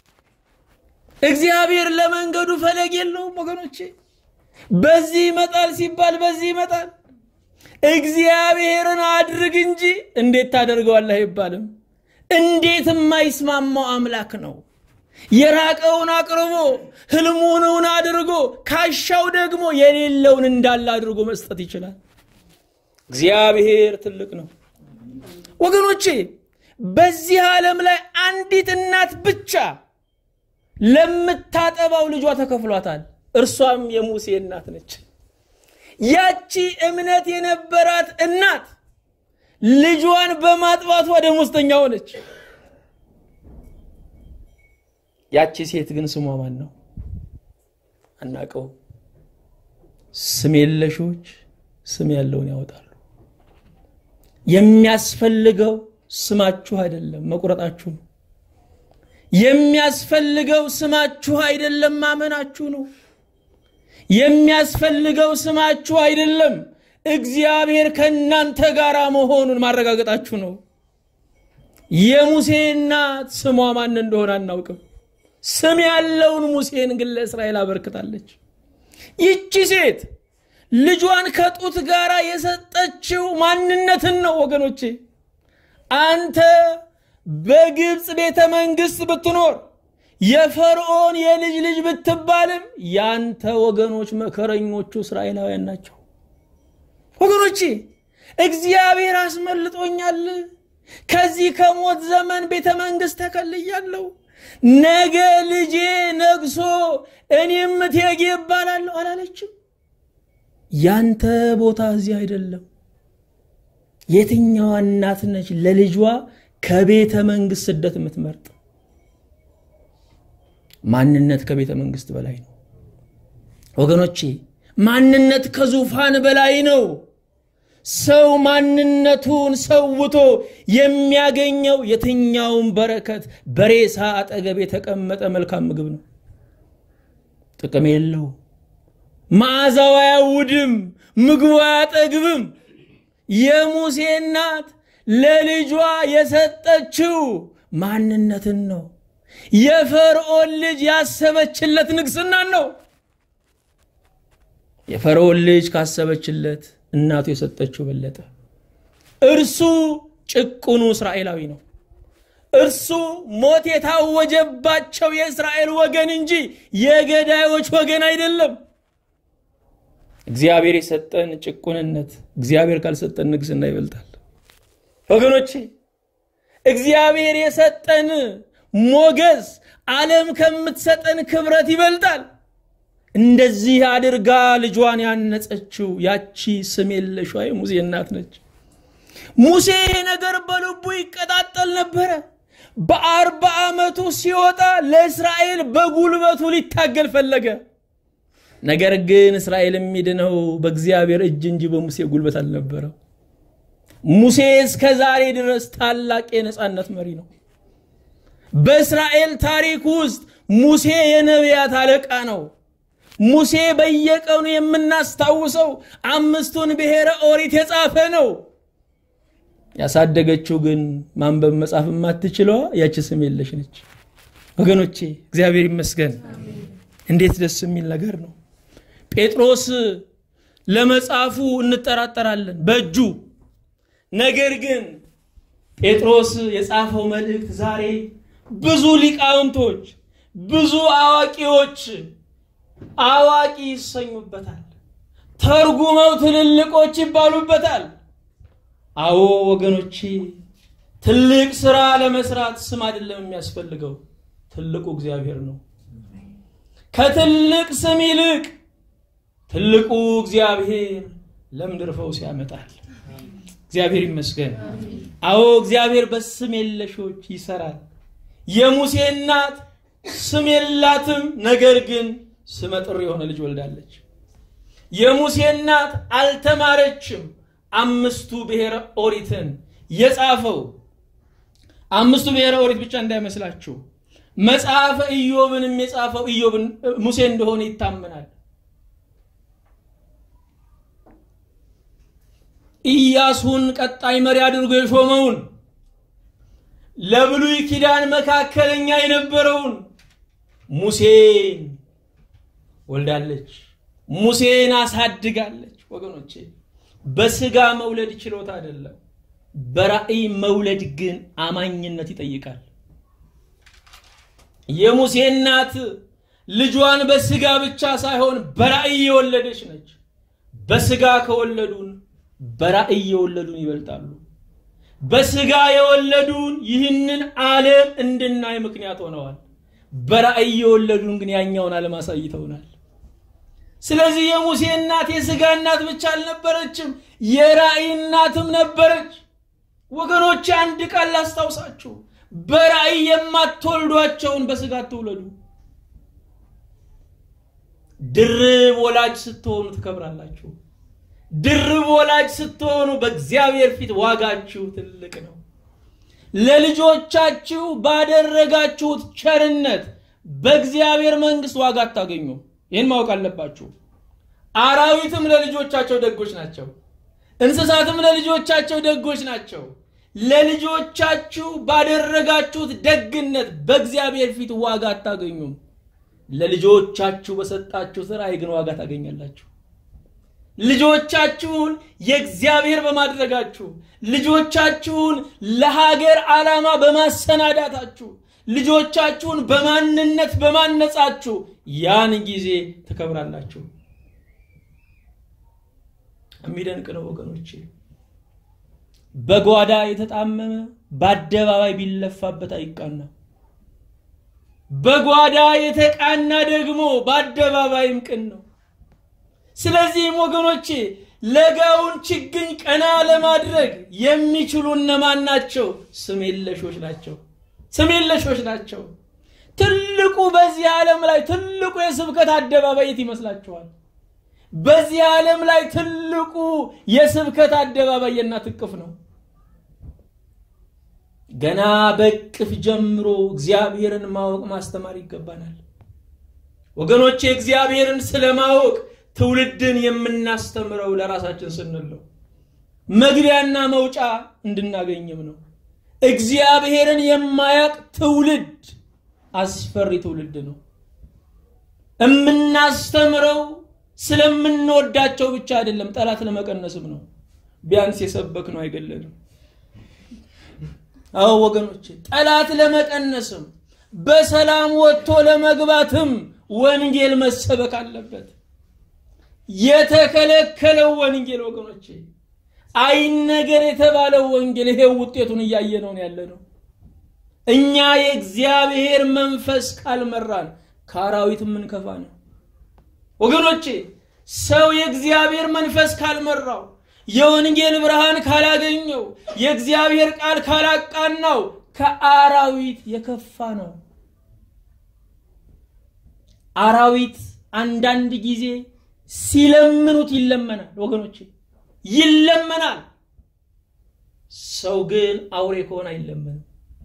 እግዚአብሔር ለመንገዱ ፈለግ የለውም ወገኖቼ። በዚህ ይመጣል ሲባል በዚህ ይመጣል። እግዚአብሔርን አድርግ እንጂ እንዴት ታደርገዋለህ አይባልም። እንዴት የማይስማማው አምላክ ነው። የራቀውን አቅርቦ ህልሙንን አድርጎ ካሻው ደግሞ የሌለውን እንዳለ አድርጎ መስጠት ይችላል። እግዚአብሔር ትልቅ ነው ወገኖቼ። በዚህ ዓለም ላይ አንዲት እናት ብቻ ለምታጠባው ልጇ ተከፍሏታል። እርሷም የሙሴ እናት ነች። ያቺ እምነት የነበራት እናት ልጇን በማጥባቷ ደሞዝተኛ ሆነች። ያቺ ሴት ግን ስሟ ማን ነው? አናቀው። ስም የለሾች ስም ያለውን ያወጣሉ። የሚያስፈልገው ስማችሁ አይደለም፣ መቁረጣችሁ ነው። የሚያስፈልገው ስማችሁ አይደለም፣ ማመናችሁ ነው። የሚያስፈልገው ስማችሁ አይደለም፣ እግዚአብሔር ከእናንተ ጋር መሆኑን ማረጋገጣችሁ ነው። የሙሴ እናት ስሟ ማን እንደሆነ አናውቅም። ስም ያለውን ሙሴን ግን ለእስራኤል አበርክታለች። ይቺ ሴት ልጇን ከጡት ጋር የሰጠችው ማንነትን ነው ወገኖቼ። አንተ በግብፅ ቤተ መንግስት ብትኖር የፈርዖን የልጅ ልጅ ብትባልም ያንተ ወገኖች መከረኞቹ እስራኤላውያን ናቸው። ወገኖቼ እግዚአብሔር አስመልጦኛል፣ ከዚህ ከሞት ዘመን ቤተ መንግስት ተከልያለሁ፣ ነገ ልጄ ነግሶ እኔም እቴጌ እባላለሁ አላለችም። ያንተ ቦታ እዚህ አይደለም። የትኛዋ እናት ነች ለልጇ ከቤተ መንግስት ስደት የምትመርጥ? ማንነት ከቤተ መንግስት በላይ ነው ወገኖቼ። ማንነት ከዙፋን በላይ ነው። ሰው ማንነቱን ሰውቶ የሚያገኘው የትኛውን በረከት በሬሳ አጠገብ የተቀመጠ መልካም ምግብ ነው። ጥቅም የለው። መዓዛው አያውድም፣ ምግቡ አያጠግብም። የሙሴ እናት ለልጇ የሰጠችው ማንነትን ነው። የፈርዖን ልጅ ያሰበችለት ንግስናን ነው። የፈርዖን ልጅ ካሰበችለት እናቱ የሰጠችው በለጠ። እርሱ ጭቁኑ እስራኤላዊ ነው። እርሱ ሞት የታወጀባቸው የእስራኤል ወገን እንጂ የገዳዮች ወገን አይደለም። እግዚአብሔር የሰጠን ጭቁንነት እግዚአብሔር ካልሰጠን ንግስና ይበልጣል። ወገኖቼ እግዚአብሔር የሰጠን ሞገስ ዓለም ከምትሰጠን ክብረት ይበልጣል። እንደዚህ አድርጋ ልጇን ያነጸችው ያቺ ስም የለሿ የሙሴ እናት ነች። ሙሴ ይሄ ነገር በልቡ ይቀጣጠል ነበረ። በአርባ ዓመቱ ሲወጣ ለእስራኤል በጉልበቱ ሊታገል ፈለገ። ነገር ግን እስራኤል የሚድነው በእግዚአብሔር እጅ እንጂ በሙሴ ጉልበት አልነበረው። ሙሴ እስከ ዛሬ ድረስ ታላቅ የነፃነት መሪ ነው። በእስራኤል ታሪክ ውስጥ ሙሴ የነቢያት አለቃ ነው። ሙሴ በየቀኑ የምናስታውሰው አምስቱን ብሔረ ኦሪት የጻፈ ነው። ያሳደገችው ግን ማንበብ መጻፍ የማትችለዋ ያቺ ስም የለሽ ነች። ወገኖቼ እግዚአብሔር ይመስገን። እንዴት ደስ የሚል ነገር ነው። ጴጥሮስ ለመጻፉ እንጠራጠራለን በእጁ ነገር ግን ጴጥሮስ የጻፈው መልእክት ዛሬ ብዙ ሊቃውንቶች፣ ብዙ አዋቂዎች አዋቂ ይሰኙበታል። ተርጉመው ትልልቆች ይባሉበታል። አዎ ወገኖቼ፣ ትልቅ ስራ ለመስራት ስም አይደለም የሚያስፈልገው፣ ትልቁ እግዚአብሔር ነው። ከትልቅ ስም ይልቅ ትልቁ እግዚአብሔር ለምድር ፈውስ ያመጣል። እግዚአብሔር ይመስገን። አዎ እግዚአብሔር በስም የለሾች ይሰራል። የሙሴ እናት ስም የላትም፣ ነገር ግን ስመ ጥር የሆነ ልጅ ወልዳለች። የሙሴ እናት አልተማረችም። አምስቱ ብሔረ ኦሪትን የጻፈው አምስቱ ብሔረ ኦሪት ብቻ እንዳይመስላችሁ መጽሐፈ ኢዮብንም የጻፈው ኢዮብን ሙሴ እንደሆነ ይታመናል። ኢያሱን ቀጣይ መሪ አድርጎ የሾመውን ለብሉይ ኪዳን መካከለኛ የነበረውን ሙሴን ወልዳለች። ሙሴን አሳድጋለች። ወገኖቼ በስጋ መውለድ ችሎታ አይደለም። በራእይ መውለድ ግን አማኝነት ይጠይቃል። የሙሴ እናት ልጇን በስጋ ብቻ ሳይሆን በራእይ የወለደች ነች። በስጋ ከወለዱን በራእይ የወለዱን ይበልጣሉ። በስጋ የወለዱን ይህንን ዓለም እንድናይ ምክንያት ሆነዋል። በራእይ የወለዱን ግን ያኛውን ዓለም አሳይተውናል። ስለዚህ የሙሴ እናት የስጋ እናት ብቻ አልነበረችም፣ የራእይ እናትም ነበረች። ወገኖች አንድ ቃል ላስታውሳችሁ፣ በራእይ የማትወልዷቸውን በስጋ አትውለዱ። ድርብ ወላጅ ስትሆኑ ትከብራላችሁ። ድርብ ወላጅ ስትሆኑ በእግዚአብሔር ፊት ዋጋችሁ ትልቅ ነው። ለልጆቻችሁ ባደረጋችሁት ቸርነት በእግዚአብሔር መንግስት ዋጋ አታገኙም። ይህን ማወቅ አለባችሁ። አራዊትም ለልጆቻቸው ደጎች ናቸው። እንስሳትም ለልጆቻቸው ደጎች ናቸው። ለልጆቻችሁ ባደረጋችሁት ደግነት በእግዚአብሔር ፊት ዋጋ አታገኙም። ለልጆቻችሁ በሰጣችሁት ራእይ ግን ዋጋ ታገኛላችሁ። ልጆቻችሁን የእግዚአብሔር በማድረጋችሁ ልጆቻችሁን ለሀገር ዓላማ በማሰናዳታችሁ ልጆቻችሁን በማንነት በማነጻችሁ ያን ጊዜ ትከብራላችሁ። የሚደንቅ ነው ወገኖቼ። በጓዳ የተጣመመ በአደባባይ ቢለፋበት አይቃና። በጓዳ የተቃና ደግሞ በአደባባይም ቅን ነው። ስለዚህም ወገኖቼ ለጋውን ችግኝ ቀና ለማድረግ የሚችሉ እነማን ናቸው? ስም የለሾች ናቸው። ስም የለሾች ናቸው። ትልቁ በዚህ ዓለም ላይ ትልቁ የስብከት አደባባይ የት ይመስላችኋል? በዚህ ዓለም ላይ ትልቁ የስብከት አደባባይ የእናት እቅፍ ነው። ገና በእቅፍ ጀምሮ እግዚአብሔርን ማወቅ ማስተማር ይገባናል። ወገኖቼ እግዚአብሔርን ስለማወቅ ትውልድን የምናስተምረው ለራሳችን ስንል ነው። መግቢያና መውጫ እንድናገኝም ነው። እግዚአብሔርን የማያቅ ትውልድ አስፈሪ ትውልድ ነው። የምናስተምረው ስለምንወዳቸው ብቻ አይደለም፣ ጠላት ለመቀነስም ነው። ቢያንስ የሰበክ ነው አይገለንም። አዎ ወገኖች፣ ጠላት ለመቀነስም በሰላም ወጥቶ ለመግባትም ወንጌል መሰበክ አለበት። የተከለከለው ወንጌል ወገኖቼ አይነገር የተባለው ወንጌል ይሄ ውጤቱን እያየነው ያለ ነው። እኛ የእግዚአብሔር መንፈስ ካልመራን ከአራዊት የምንከፋ ነው ወገኖቼ። ሰው የእግዚአብሔር መንፈስ ካልመራው፣ የወንጌል ብርሃን ካላገኘው፣ የእግዚአብሔር ቃል ካላቃናው ከአራዊት የከፋ ነው። አራዊት አንዳንድ ጊዜ ሲለምኑት ይለመናል ወገኖቼ ይለመናል። ሰው ግን አውሬ ከሆነ አይለመንም።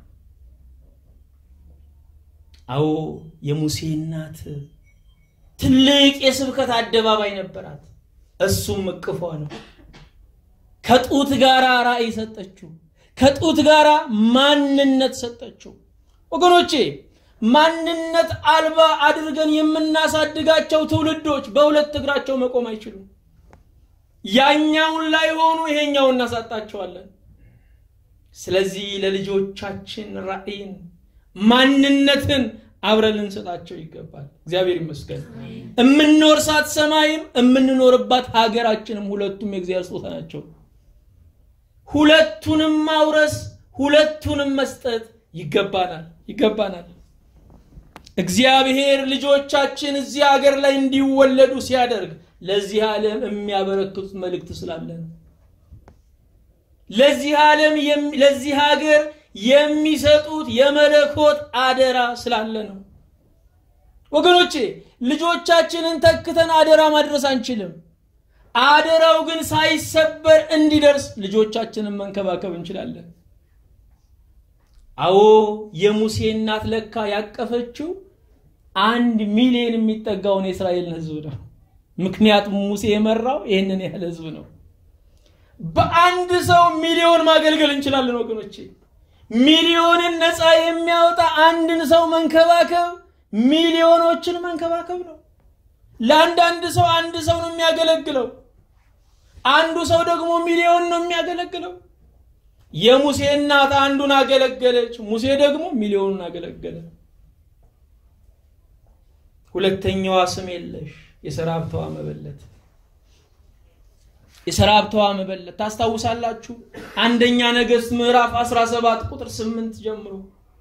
አዎ የሙሴ እናት ትልቅ የስብከት አደባባይ ነበራት። እሱም እቅፏ ነው። ከጡት ጋር ራእይ ሰጠችው። ከጡት ጋር ማንነት ሰጠችው። ወገኖቼ ማንነት አልባ አድርገን የምናሳድጋቸው ትውልዶች በሁለት እግራቸው መቆም አይችሉም። ያኛውን ላይ ሆኑ ይሄኛውን እናሳጣቸዋለን። ስለዚህ ለልጆቻችን ራእይን ማንነትን አብረን ልንሰጣቸው ይገባል። እግዚአብሔር ይመስገን። የምንወርሳት ሰማይም የምንኖርባት ሀገራችንም ሁለቱም የእግዚአብሔር ስጦታ ናቸው። ሁለቱንም ማውረስ ሁለቱንም መስጠት ይገባናል ይገባናል። እግዚአብሔር ልጆቻችን እዚህ ሀገር ላይ እንዲወለዱ ሲያደርግ ለዚህ ዓለም የሚያበረክቱት መልእክት ስላለ ነው። ለዚህ ዓለም ለዚህ ሀገር የሚሰጡት የመለኮት አደራ ስላለ ነው። ወገኖቼ ልጆቻችንን ተክተን አደራ ማድረስ አንችልም። አደራው ግን ሳይሰበር እንዲደርስ ልጆቻችንን መንከባከብ እንችላለን። አዎ የሙሴ እናት ለካ ያቀፈችው አንድ ሚሊዮን የሚጠጋውን የእስራኤልን ሕዝብ ነው። ምክንያቱም ሙሴ የመራው ይህንን ያህል ሕዝብ ነው። በአንድ ሰው ሚሊዮን ማገልገል እንችላለን ወገኖቼ። ሚሊዮንን ነፃ የሚያወጣ አንድን ሰው መንከባከብ ሚሊዮኖችን መንከባከብ ነው። ለአንዳንድ ሰው አንድ ሰው ነው የሚያገለግለው፣ አንዱ ሰው ደግሞ ሚሊዮን ነው የሚያገለግለው። የሙሴ እናት አንዱን አገለገለች፣ ሙሴ ደግሞ ሚሊዮኑን አገለገለ። ሁለተኛዋ ስም የለሽ የሰራብተዋ መበለት የሰራብተዋ መበለት ታስታውሳላችሁ። አንደኛ ነገሥት ምዕራፍ 17 ቁጥር 8 ጀምሮ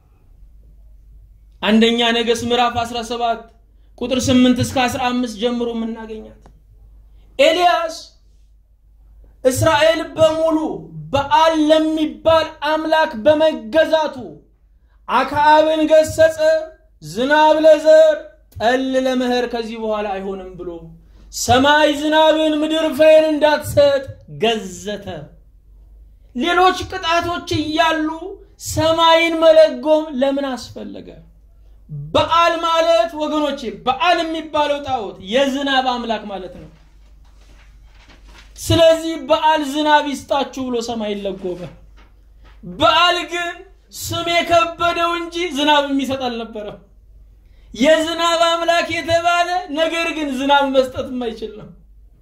አንደኛ ነገሥት ምዕራፍ 17 ቁጥር 8 እስከ 15 ጀምሮ የምናገኛት ኤልያስ እስራኤል በሙሉ በዓል ለሚባል አምላክ በመገዛቱ አክዓብን ገሰጸ። ዝናብ ለዘር ጠል ለመኸር ከዚህ በኋላ አይሆንም ብሎ ሰማይ ዝናብን ምድር ፍሬን እንዳትሰጥ ገዘተ። ሌሎች ቅጣቶች እያሉ ሰማይን መለጎም ለምን አስፈለገ? በዓል ማለት ወገኖቼ፣ በዓል የሚባለው ጣዖት የዝናብ አምላክ ማለት ነው። ስለዚህ በዓል ዝናብ ይስጣችሁ ብሎ ሰማይን ለጎመ። በዓል ግን ስም የከበደው እንጂ ዝናብ የሚሰጥ አልነበረም። የዝናብ አምላክ የተባለ ነገር ግን ዝናብ መስጠት የማይችል ነው።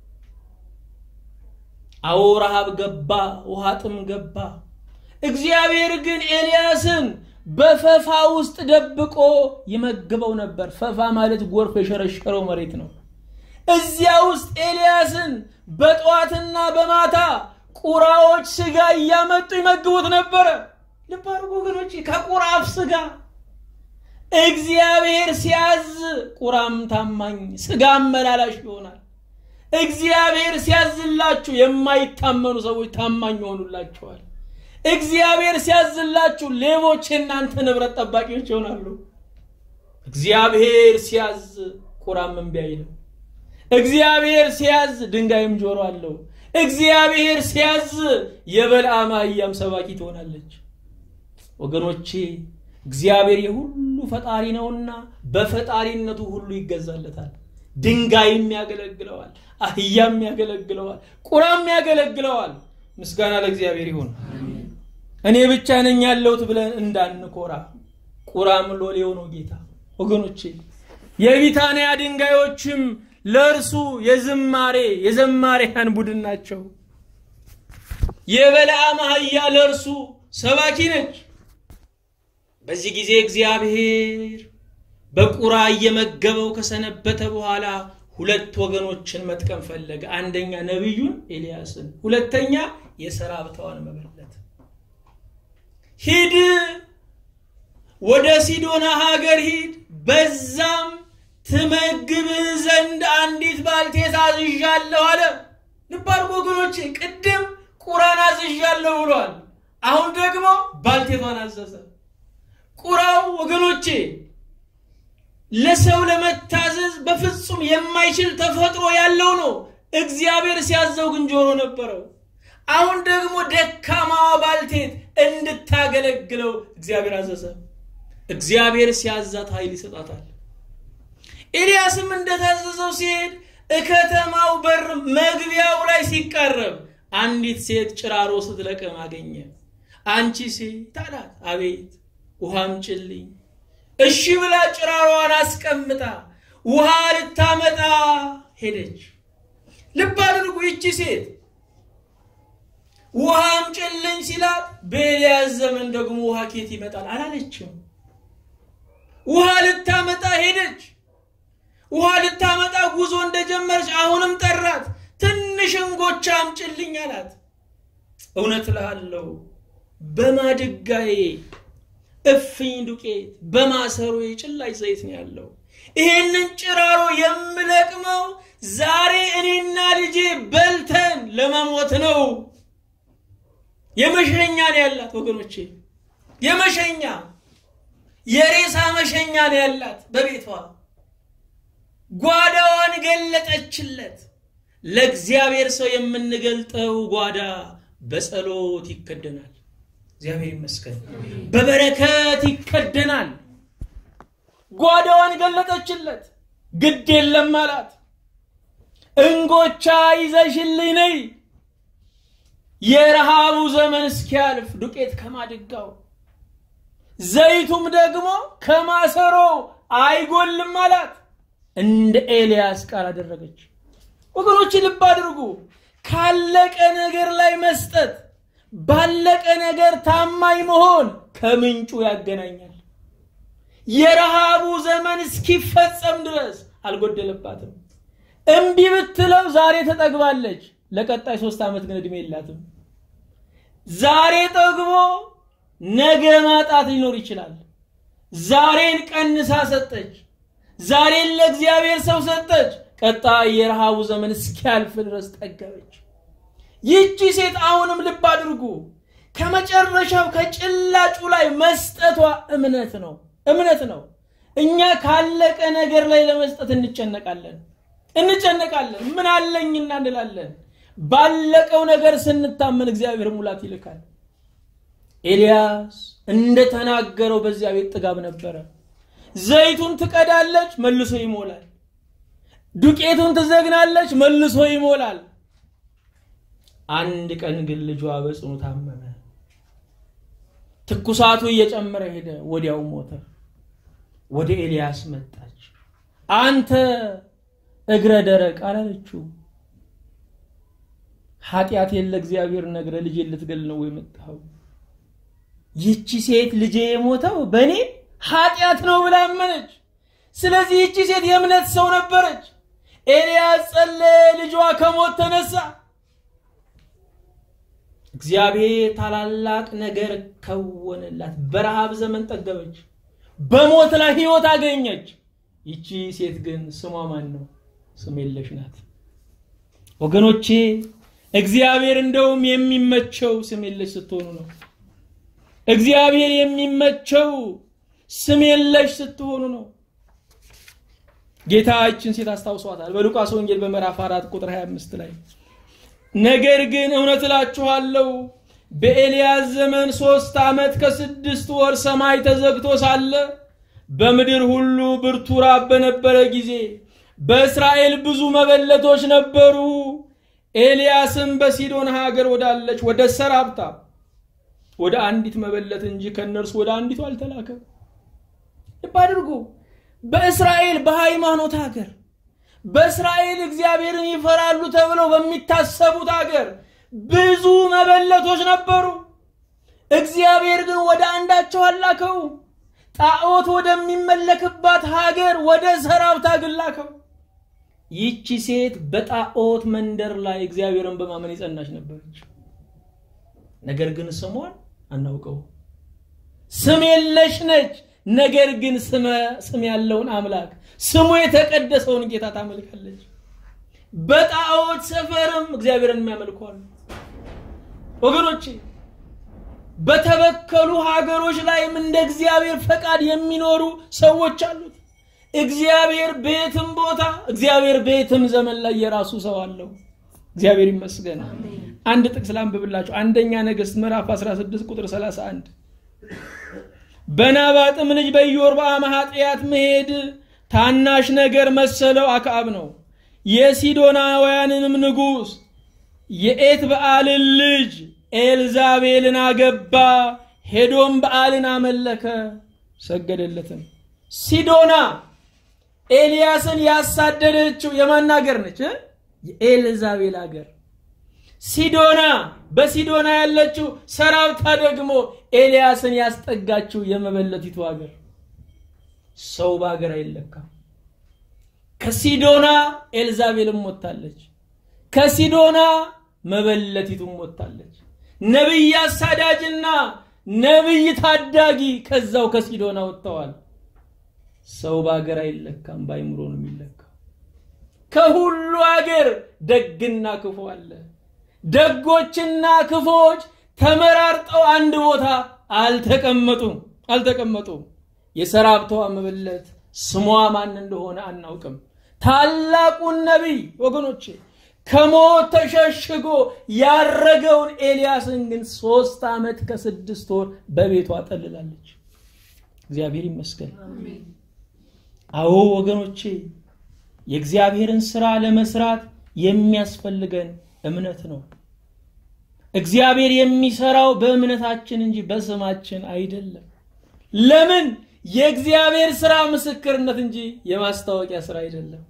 አዎ ረሃብ ገባ፣ ውሃ ጥም ገባ። እግዚአብሔር ግን ኤልያስን በፈፋ ውስጥ ደብቆ ይመግበው ነበር። ፈፋ ማለት ጎርፍ የሸረሸረው መሬት ነው። እዚያ ውስጥ ኤልያስን በጠዋትና በማታ ቁራዎች ስጋ እያመጡ ይመግቡት ነበረ። ልብ አድርጉ ወገኖቼ፣ ከቁራ አፍ ስጋ እግዚአብሔር ሲያዝ ቁራም ታማኝ ስጋ አመላላሽ ይሆናል። እግዚአብሔር ሲያዝላችሁ የማይታመኑ ሰዎች ታማኝ ይሆኑላችኋል። እግዚአብሔር ሲያዝላችሁ ሌቦች የእናንተ ንብረት ጠባቂዎች ይሆናሉ። እግዚአብሔር ሲያዝ ቁራም እምቢ አይልም። እግዚአብሔር ሲያዝ ድንጋይም ጆሮ አለው። እግዚአብሔር ሲያዝ የበልዓም አህያም ሰባኪ ትሆናለች። ወገኖቼ እግዚአብሔር የሁሉ ፈጣሪ ነውና በፈጣሪነቱ ሁሉ ይገዛለታል። ድንጋይም ያገለግለዋል፣ አህያም ያገለግለዋል፣ ቁራም ያገለግለዋል። ምስጋና ለእግዚአብሔር ይሁን። እኔ ብቻ ነኝ ያለሁት ብለን እንዳንኮራ፣ ቁራም ሎሌው ነው ጌታ። ወገኖቼ የቢታንያ ድንጋዮችም ለእርሱ የዝማሬ የዘማሪያን ቡድን ናቸው። የበለዓም አህያ ለእርሱ ሰባኪ ነች። በዚህ ጊዜ እግዚአብሔር በቁራ እየመገበው ከሰነበተ በኋላ ሁለት ወገኖችን መጥቀም ፈለገ። አንደኛ ነቢዩን ኤልያስን፣ ሁለተኛ የሰራብተዋን መበለት። ሂድ ወደ ሲዶና ሀገር ሂድ፣ በዛም ትመግብህ ዘንድ አንዲት ባልቴት አዝዣለሁ አለ። ልብ አድርጉ ወገኖቼ፣ ቅድም ቁራን አዝዣለሁ ብሏል። አሁን ደግሞ ባልቴቷን አዘዘ። ቁራው ወገኖቼ ለሰው ለመታዘዝ በፍጹም የማይችል ተፈጥሮ ያለው ነው። እግዚአብሔር ሲያዘው ግን ጆሮ ነበረው። አሁን ደግሞ ደካማዋ ባልቴት እንድታገለግለው እግዚአብሔር አዘዘ። እግዚአብሔር ሲያዛት ኃይል ይሰጣታል። ኤልያስም እንደታዘዘው ሲሄድ እከተማው በር መግቢያው ላይ ሲቃረብ አንዲት ሴት ጭራሮ ስትለቅም አገኘ። አንቺ ሴት አላት። አቤት ውሃ አምጪልኝ። እሺ ብላ ጭራሯን አስቀምጣ ውሃ ልታመጣ ሄደች። ልብ አድርጉ፣ ይቺ ሴት ውሃ አምጪልኝ ሲላት በኤልያስ ዘመን ደግሞ ውሃ ኬት ይመጣል አላለችም። ውሃ ልታመጣ ሄደች። ውሃ ልታመጣ ጉዞ እንደጀመረች አሁንም ጠራት። ትንሽ እንጎቻ አምጪልኝ አላት። እውነት እልሃለሁ በማድጋዬ እፍኝ ዱቄት በማሰሮ ጭላጭ ዘይት ነው ያለው። ይሄንን ጭራሮ የምለቅመው ዛሬ እኔና ልጄ በልተን ለመሞት ነው። የመሸኛ ነው ያላት ወገኖቼ፣ የመሸኛ የሬሳ መሸኛ ነው ያላት በቤቷ። ጓዳዋን ገለጠችለት። ለእግዚአብሔር ሰው የምንገልጠው ጓዳ በጸሎት ይከደናል። እግዚአብሔር ይመስገን። በበረከት ይከደናል። ጓዳዋን ገለጠችለት። ግድ የለም አላት። እንጎቻ ይዘሽልኝ ነይ፣ የረሃቡ ዘመን እስኪያልፍ ዱቄት ከማድጋው ዘይቱም ደግሞ ከማሰሮ አይጎልም አላት። እንደ ኤልያስ ቃል አደረገች። ወገኖች ልብ አድርጉ። ካለቀ ነገር ላይ መስጠት ባለቀ ነገር ታማኝ መሆን ከምንጩ ያገናኛል። የረሃቡ ዘመን እስኪፈጸም ድረስ አልጎደለባትም። እምቢ ብትለው ዛሬ ተጠግባለች። ለቀጣይ ሶስት ዓመት ግን እድሜ የላትም። ዛሬ ጠግቦ ነገ ማጣት ሊኖር ይችላል። ዛሬን ቀንሳ ሰጠች። ዛሬን ለእግዚአብሔር ሰው ሰጠች። ቀጣይ የረሃቡ ዘመን እስኪያልፍ ድረስ ጠገበች። ይህቺ ሴት አሁንም ልብ አድርጉ፣ ከመጨረሻው ከጭላጩ ላይ መስጠቷ እምነት ነው። እምነት ነው። እኛ ካለቀ ነገር ላይ ለመስጠት እንጨነቃለን እንጨነቃለን። ምን አለኝና እንላለን። ባለቀው ነገር ስንታመን እግዚአብሔር ሙላት ይልካል። ኤልያስ እንደተናገረው በዚያ ቤት ጥጋብ ነበረ። ዘይቱን ትቀዳለች፣ መልሶ ይሞላል። ዱቄቱን ትዘግናለች፣ መልሶ ይሞላል። አንድ ቀን ግን ልጇ በጽኑ ታመመ። ትኩሳቱ እየጨመረ ሄደ። ወዲያው ሞተ። ወደ ኤልያስ መጣች። አንተ እግረ ደረቅ አላለችው። ኃጢአቴን ለእግዚአብሔር ነግረ ልጄ ልትገል ነው የመጣኸው? ይቺ ሴት ልጄ የሞተው በእኔ ኃጢአት ነው ብላ አመነች። ስለዚህ ይቺ ሴት የእምነት ሰው ነበረች። ኤልያስ ጸለየ፣ ልጇ ከሞት ተነሳ። እግዚአብሔር ታላላቅ ነገር ከወነላት። በረሃብ ዘመን ጠገበች፣ በሞት ላይ ህይወት አገኘች። ይቺ ሴት ግን ስሟ ማን ነው? ስም የለሽ ናት። ወገኖቼ እግዚአብሔር እንደውም የሚመቸው ስም የለሽ ስትሆኑ ነው። እግዚአብሔር የሚመቸው ስም የለሽ ስትሆኑ ነው። ጌታችን ሴት አስታውሷታል በሉቃስ ወንጌል በምዕራፍ 4 ቁጥር 25 ላይ ነገር ግን እውነት እላችኋለሁ በኤልያስ ዘመን ሶስት ዓመት ከስድስት ወር ሰማይ ተዘግቶ ሳለ በምድር ሁሉ ብርቱ ራብ በነበረ ጊዜ በእስራኤል ብዙ መበለቶች ነበሩ። ኤልያስም በሲዶን ሀገር ወዳለች ወደ ሰራብታ ወደ አንዲት መበለት እንጂ ከእነርሱ ወደ አንዲቱ አልተላከም። ልብ አድርጉ። በእስራኤል በሃይማኖት ሀገር በእስራኤል እግዚአብሔርን ይፈራሉ ተብለው በሚታሰቡት ሀገር ብዙ መበለቶች ነበሩ። እግዚአብሔር ግን ወደ አንዳቸው አላከው። ጣዖት ወደሚመለክባት ሀገር ወደ ሰራብታ ግን ላከው። ይቺ ሴት በጣዖት መንደር ላይ እግዚአብሔርን በማመን የጸናች ነበረች። ነገር ግን ስሟን አናውቀው። ስም የለሽ ነች። ነገር ግን ስም ያለውን አምላክ ስሙ የተቀደሰውን ጌታ ታመልካለች። በጣዖት ሰፈርም እግዚአብሔርን የሚያመልኳሉ። ወገኖቼ በተበከሉ ሀገሮች ላይም እንደ እግዚአብሔር ፈቃድ የሚኖሩ ሰዎች አሉት። እግዚአብሔር በየትም ቦታ እግዚአብሔር በየትም ዘመን ላይ የራሱ ሰው አለው። እግዚአብሔር ይመስገን። አንድ ጥቅስ ላንብብላችሁ። አንደኛ ነገሥት ምዕራፍ 16 ቁጥር 31 በናባጥም ልጅ በኢዮርብዓም ኃጢአት መሄድ ታናሽ ነገር መሰለው አክዓብ ነው። የሲዶናውያንንም ንጉሥ የኤት በዓልን ልጅ ኤልዛቤልን አገባ። ሄዶም በዓልን አመለከ፣ ሰገደለትም። ሲዶና ኤልያስን ያሳደደችው የማን ሀገር ነች? የኤልዛቤል ሀገር። ሲዶና በሲዶና ያለችው ሰራብታ ደግሞ ኤልያስን ያስጠጋችው የመበለቲቱ ሀገር። ሰው በሀገር አይለካም። ከሲዶና ኤልዛቤልም ወጥታለች፣ ከሲዶና መበለቲቱም ወጥታለች። ነቢይ አሳዳጅና ነቢይ ታዳጊ ከዛው ከሲዶና ወጥተዋል። ሰው በሀገር አይለካም፣ በአይምሮ ነው የሚለካው። ከሁሉ ሀገር ደግና ክፉ አለ። ደጎችና ክፎች ተመራርጠው አንድ ቦታ አልተቀመጡም አልተቀመጡም። የሰራብተዋ መበለት ስሟ ማን እንደሆነ አናውቅም። ታላቁን ነቢይ ወገኖቼ ከሞት ተሸሽጎ ያረገውን ኤልያስን ግን ሶስት ዓመት ከስድስት ወር በቤቷ ጠልላለች። እግዚአብሔር ይመስገን። አዎ ወገኖቼ የእግዚአብሔርን ስራ ለመስራት የሚያስፈልገን እምነት ነው። እግዚአብሔር የሚሰራው በእምነታችን እንጂ በስማችን አይደለም። ለምን? የእግዚአብሔር ስራ ምስክርነት እንጂ የማስታወቂያ ስራ አይደለም።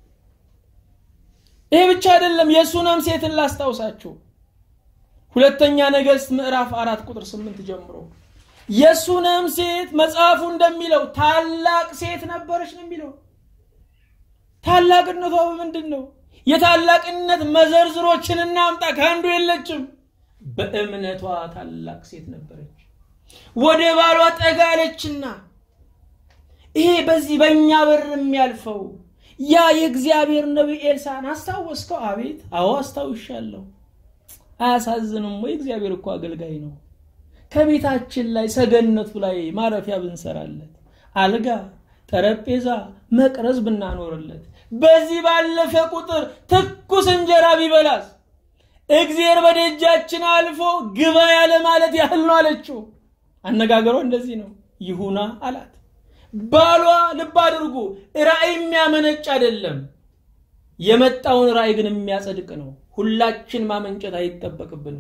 ይሄ ብቻ አይደለም። የሱነም ሴትን ላስታውሳችሁ። ሁለተኛ ነገሥት ምዕራፍ አራት ቁጥር ስምንት ጀምሮ የሱነም ሴት መጽሐፉ እንደሚለው ታላቅ ሴት ነበረች ነው የሚለው። ታላቅነቷ በምንድን ነው? የታላቅነት መዘርዝሮችን እናምጣ፣ ከአንዱ የለችም። በእምነቷ ታላቅ ሴት ነበረች። ወደ ባሏ ጠጋለችና ይሄ በዚህ በእኛ በር የሚያልፈው ያ የእግዚአብሔር ነቢይ ኤልሳን አስታወስከው? አቤት፣ አዎ አስታውሻለሁ። አያሳዝንም ወይ? እግዚአብሔር እኮ አገልጋይ ነው። ከቤታችን ላይ ሰገነቱ ላይ ማረፊያ ብንሰራለት፣ አልጋ፣ ጠረጴዛ፣ መቅረዝ ብናኖርለት፣ በዚህ ባለፈ ቁጥር ትኩስ እንጀራ ቢበላስ እግዚአብሔር በደጃችን አልፎ ግባ ያለ ማለት ያህል ነው አለችው። አነጋገሯ እንደዚህ ነው። ይሁና አላት። ባሏ ልብ አድርጉ፣ ራእይ የሚያመነጭ አይደለም። የመጣውን ራእይ ግን የሚያጸድቅ ነው። ሁላችን ማመንጨት አይጠበቅብንም።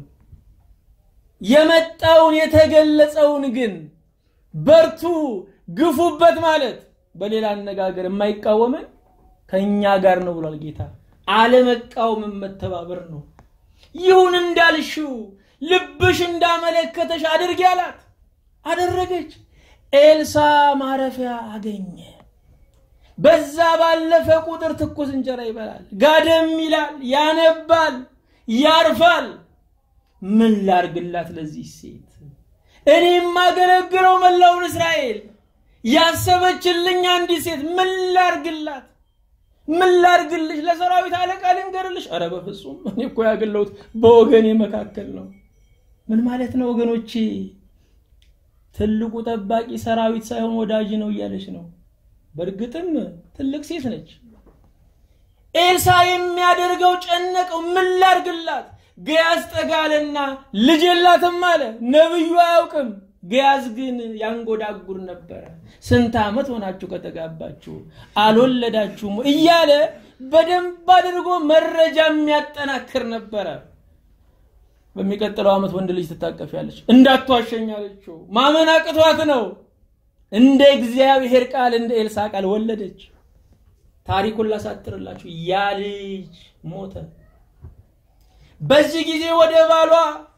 የመጣውን የተገለጸውን ግን በርቱ፣ ግፉበት ማለት በሌላ አነጋገር የማይቃወመን ከእኛ ጋር ነው ብሏል ጌታ። አለመቃወምን መተባበር ነው። ይሁን እንዳልሽው ልብሽ እንዳመለከተሽ አድርጊ አላት። አደረገች። ኤልሳ ማረፊያ አገኘ። በዛ ባለፈ ቁጥር ትኩስ እንጀራ ይበላል፣ ጋደም ይላል፣ ያነባል፣ ያርፋል። ምን ላርግላት ለዚህ ሴት? እኔ የማገለግለው መላውን እስራኤል ያሰበችልኝ አንዲት ሴት ምን ላርግላት? ምን ላርግልሽ? ለሰራዊት አለቃ ልንገርልሽ? ኧረ በፍጹም እኔ እኮ ያገለሁት በወገኔ መካከል ነው። ምን ማለት ነው ወገኖቼ? ትልቁ ጠባቂ ሰራዊት ሳይሆን ወዳጅ ነው እያለች ነው። በእርግጥም ትልቅ ሴት ነች። ኤልሳ የሚያደርገው ጨነቀው። ምን ላድርግላት? ገያዝ ጠጋለና ልጅ የላትም አለ። ነብዩ አያውቅም። ገያዝ ግን ያንጎዳጉር ነበረ። ስንት ዓመት ሆናችሁ ከተጋባችሁ አልወለዳችሁም እያለ በደንብ አድርጎ መረጃ የሚያጠናክር ነበረ። በሚቀጥለው ዓመት ወንድ ልጅ ትታቀፊያለች። እንዳትዋሸኝ አለችው። ማመን አቅቷት ነው። እንደ እግዚአብሔር ቃል እንደ ኤልሳ ቃል ወለደች። ታሪኩን ላሳጥርላችሁ። ያ ልጅ ሞተ። በዚህ ጊዜ ወደ ባሏ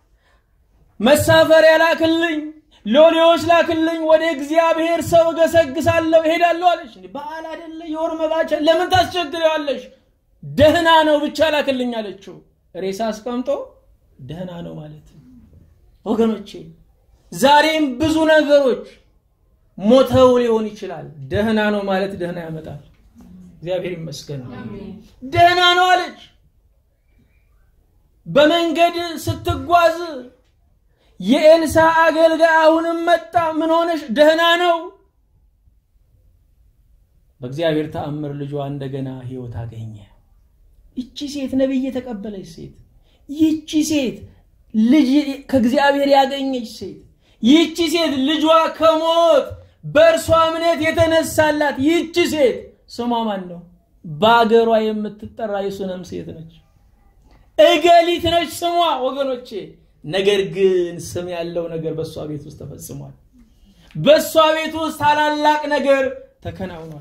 መሳፈሪያ ላክልኝ፣ ሎሌዎች ላክልኝ፣ ወደ እግዚአብሔር ሰው እገሰግሳለሁ እሄዳለሁ አለች። በዓል አይደለ የወር መባቻ፣ ለምን ታስቸግረዋለሽ? ደህና ነው ብቻ ላክልኝ አለችው። ሬሳ አስቀምጦ ደህና ነው ማለት ወገኖቼ፣ ዛሬም ብዙ ነገሮች ሞተው ሊሆን ይችላል። ደህና ነው ማለት ደህና ያመጣል። እግዚአብሔር ይመስገን። ደህና ነው አለች። በመንገድ ስትጓዝ የኤልሳ አገልጋይ አሁንም መጣ። ምን ሆነሽ? ደህና ነው። በእግዚአብሔር ተአምር ልጇ እንደገና ህይወት አገኘ። ይቺ ሴት ነቢይ የተቀበለች ሴት፣ ይቺ ሴት ልጅ ከእግዚአብሔር ያገኘች ሴት፣ ይቺ ሴት ልጇ ከሞት በእርሷ እምነት የተነሳላት ይቺ ሴት ስሟ ማን ነው? በአገሯ የምትጠራ የሱነም ሴት ነች። እገሊት ነች ስሟ ወገኖቼ። ነገር ግን ስም ያለው ነገር በእሷ ቤት ውስጥ ተፈጽሟል። በእሷ ቤት ውስጥ ታላላቅ ነገር ተከናውኗል።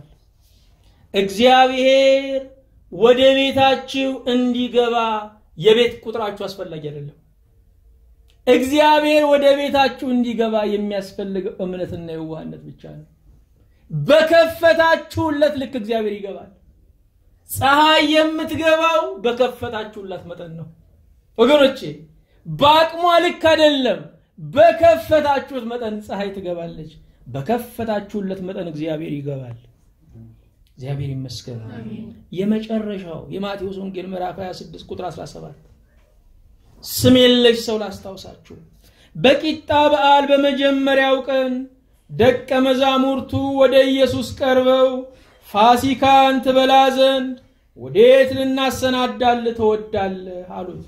እግዚአብሔር ወደ ቤታችሁ እንዲገባ የቤት ቁጥራችሁ አስፈላጊ አይደለም። እግዚአብሔር ወደ ቤታችሁ እንዲገባ የሚያስፈልገው እምነትና የዋህነት ብቻ ነው። በከፈታችሁለት ልክ እግዚአብሔር ይገባል። ፀሐይ የምትገባው በከፈታችሁላት መጠን ነው ወገኖቼ። በአቅሟ ልክ አይደለም። በከፈታችሁት መጠን ፀሐይ ትገባለች። በከፈታችሁለት መጠን እግዚአብሔር ይገባል። እግዚአብሔር ይመስገን። የመጨረሻው የማቴዎስ ወንጌል ምዕራፍ 26 ቁጥር 17 ስም የለሽ ሰው ላስታውሳችሁ። በቂጣ በዓል በመጀመሪያው ቀን ደቀ መዛሙርቱ ወደ ኢየሱስ ቀርበው ፋሲካን ትበላ ዘንድ ወዴት ልናሰናዳልህ ትወዳለህ አሉት።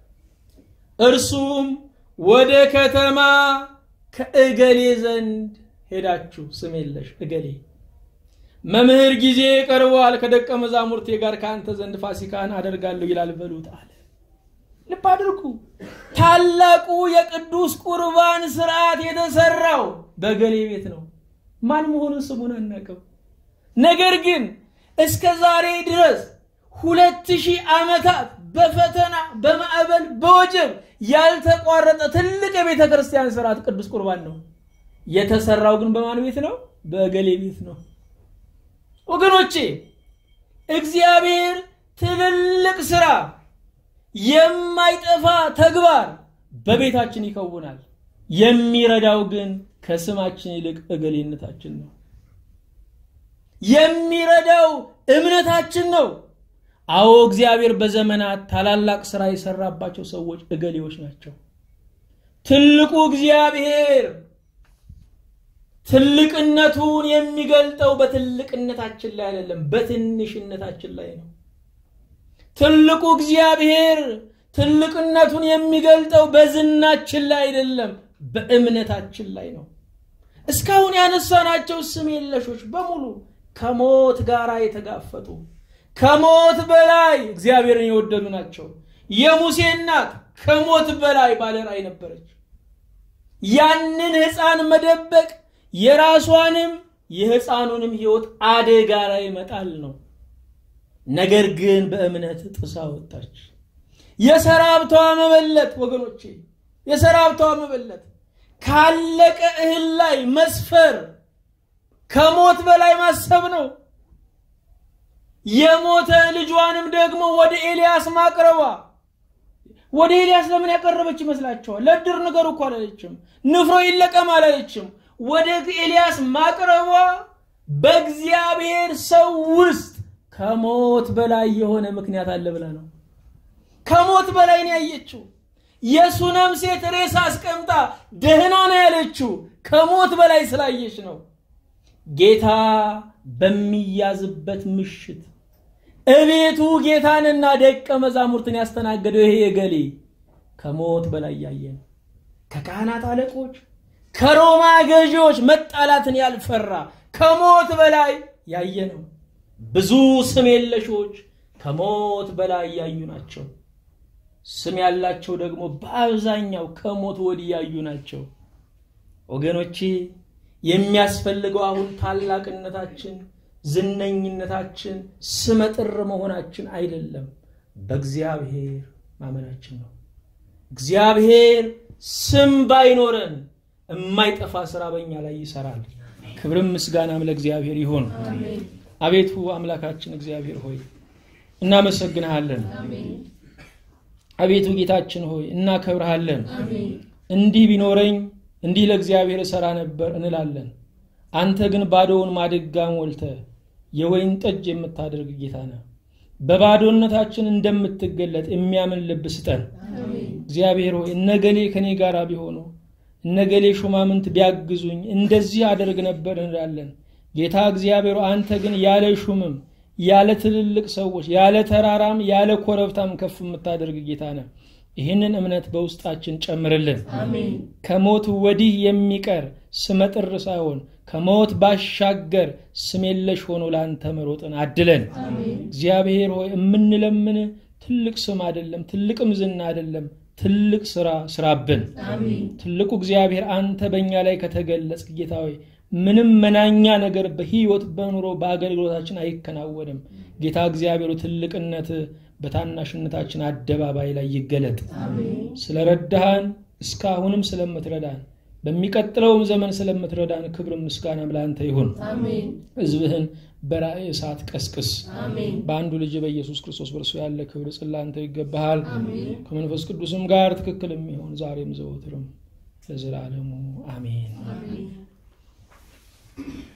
እርሱም ወደ ከተማ ከእገሌ ዘንድ ሄዳችሁ ስም የለሽ እገሌ መምህር ጊዜ ቀርቧል፣ ከደቀ መዛሙርቴ ጋር ከአንተ ዘንድ ፋሲካን አደርጋለሁ ይላል በሉት አለ። ልብ አድርጉ። ታላቁ የቅዱስ ቁርባን ስርዓት የተሰራው በገሌ ቤት ነው። ማን መሆኑን ስሙን አናውቅም። ነገር ግን እስከ ዛሬ ድረስ ሁለት ሺህ ዓመታት በፈተና በማዕበል በወጀብ ያልተቋረጠ ትልቅ የቤተ ክርስቲያን ስርዓት ቅዱስ ቁርባን ነው። የተሰራው ግን በማን ቤት ነው? በገሌ ቤት ነው። ወገኖቼ እግዚአብሔር ትልልቅ ስራ የማይጠፋ ተግባር በቤታችን ይከውናል። የሚረዳው ግን ከስማችን ይልቅ እገሌነታችን ነው። የሚረዳው እምነታችን ነው። አዎ እግዚአብሔር በዘመናት ታላላቅ ስራ የሰራባቸው ሰዎች እገሌዎች ናቸው። ትልቁ እግዚአብሔር ትልቅነቱን የሚገልጠው በትልቅነታችን ላይ አይደለም፣ በትንሽነታችን ላይ ነው። ትልቁ እግዚአብሔር ትልቅነቱን የሚገልጠው በዝናችን ላይ አይደለም፣ በእምነታችን ላይ ነው። እስካሁን ያነሳናቸው ስም የለሾች በሙሉ ከሞት ጋር የተጋፈጡ ከሞት በላይ እግዚአብሔርን የወደዱ ናቸው። የሙሴ እናት ከሞት በላይ ባለራዕይ ነበረች። ያንን ሕፃን መደበቅ የራሷንም የሕፃኑንም ሕይወት አደጋ ላይ መጣል ነው። ነገር ግን በእምነት ጥሳ ወጣች። የሰራብቷ መበለት ወገኖቼ፣ የሰራብቷ መበለት ካለቀ እህል ላይ መስፈር ከሞት በላይ ማሰብ ነው። የሞተ ልጇንም ደግሞ ወደ ኤልያስ ማቅረቧ ወደ ኤልያስ ለምን ያቀረበች ይመስላችኋል? ለድር ንገሩ እኮ አላለችም። ንፍሮ ይለቀም አላለችም። ወደ ኤልያስ ማቅረቧ በእግዚአብሔር ሰው ውስጥ ከሞት በላይ የሆነ ምክንያት አለ ብላ ነው። ከሞት በላይ ነው ያየችው። የሱነም ሴት ሬሳ አስቀምጣ ደህና ነው ያለችው ከሞት በላይ ስላየች ነው። ጌታ በሚያዝበት ምሽት እቤቱ ጌታንና ደቀ መዛሙርትን ያስተናገደው ይሄ የገሌ ከሞት በላይ ያየ ነው። ከካህናት አለቆች ከሮማ ገዢዎች መጣላትን ያልፈራ ከሞት በላይ ያየ ነው። ብዙ ስም የለሾች ከሞት በላይ ያዩ ናቸው። ስም ያላቸው ደግሞ በአብዛኛው ከሞት ወዲህ ያዩ ናቸው። ወገኖቼ የሚያስፈልገው አሁን ታላቅነታችን፣ ዝነኝነታችን፣ ስመጥር መሆናችን አይደለም፣ በእግዚአብሔር ማመናችን ነው። እግዚአብሔር ስም ባይኖረን የማይጠፋ ስራ በእኛ ላይ ይሰራል። ክብርም ምስጋናም ለእግዚአብሔር ይሁን። አቤቱ አምላካችን እግዚአብሔር ሆይ እናመሰግንሃለን። አቤቱ ጌታችን ሆይ እናከብርሃለን። እንዲህ ቢኖረኝ እንዲህ ለእግዚአብሔር እሰራ ነበር እንላለን። አንተ ግን ባዶውን ማድጋ ሞልተ የወይን ጠጅ የምታደርግ ጌታ ነህ። በባዶነታችን እንደምትገለጥ የሚያምን ልብ ስጠን። እግዚአብሔር ሆይ እነገሌ ከኔ ጋር ቢሆኑ እነገሌ ሹማምንት ቢያግዙኝ እንደዚህ አደርግ ነበር እንላለን። ጌታ እግዚአብሔር አንተ ግን ያለ ሹምም ያለ ትልልቅ ሰዎች ያለ ተራራም ያለ ኮረብታም ከፍ የምታደርግ ጌታ ነህ። ይህንን እምነት በውስጣችን ጨምርልን። ከሞት ወዲህ የሚቀር ስመጥር ሳይሆን ከሞት ባሻገር ስም የለሽ ሆኖ ለአንተ መሮጥን አድለን። እግዚአብሔር ሆይ የምንለምን ትልቅ ስም አይደለም፣ ትልቅም ዝና አይደለም፣ ትልቅ ስራ ስራብን። ትልቁ እግዚአብሔር አንተ በእኛ ላይ ከተገለጽ ጌታ ሆይ ምንም መናኛ ነገር በህይወት በኑሮ በአገልግሎታችን አይከናወንም። ጌታ እግዚአብሔሩ ትልቅነት በታናሽነታችን አደባባይ ላይ ይገለጥ። ስለረዳሃን እስካሁንም ስለምትረዳን በሚቀጥለውም ዘመን ስለምትረዳን ክብር ምስጋናም ለአንተ ይሁን። ህዝብህን በራእይ እሳት ቀስቅስ። በአንዱ ልጅ በኢየሱስ ክርስቶስ በእርሱ ያለ ክብር ጽላንተ ይገባሃል። ከመንፈስ ቅዱስም ጋር ትክክል የሚሆን ዛሬም ዘወትርም ለዘላለሙ አሜን።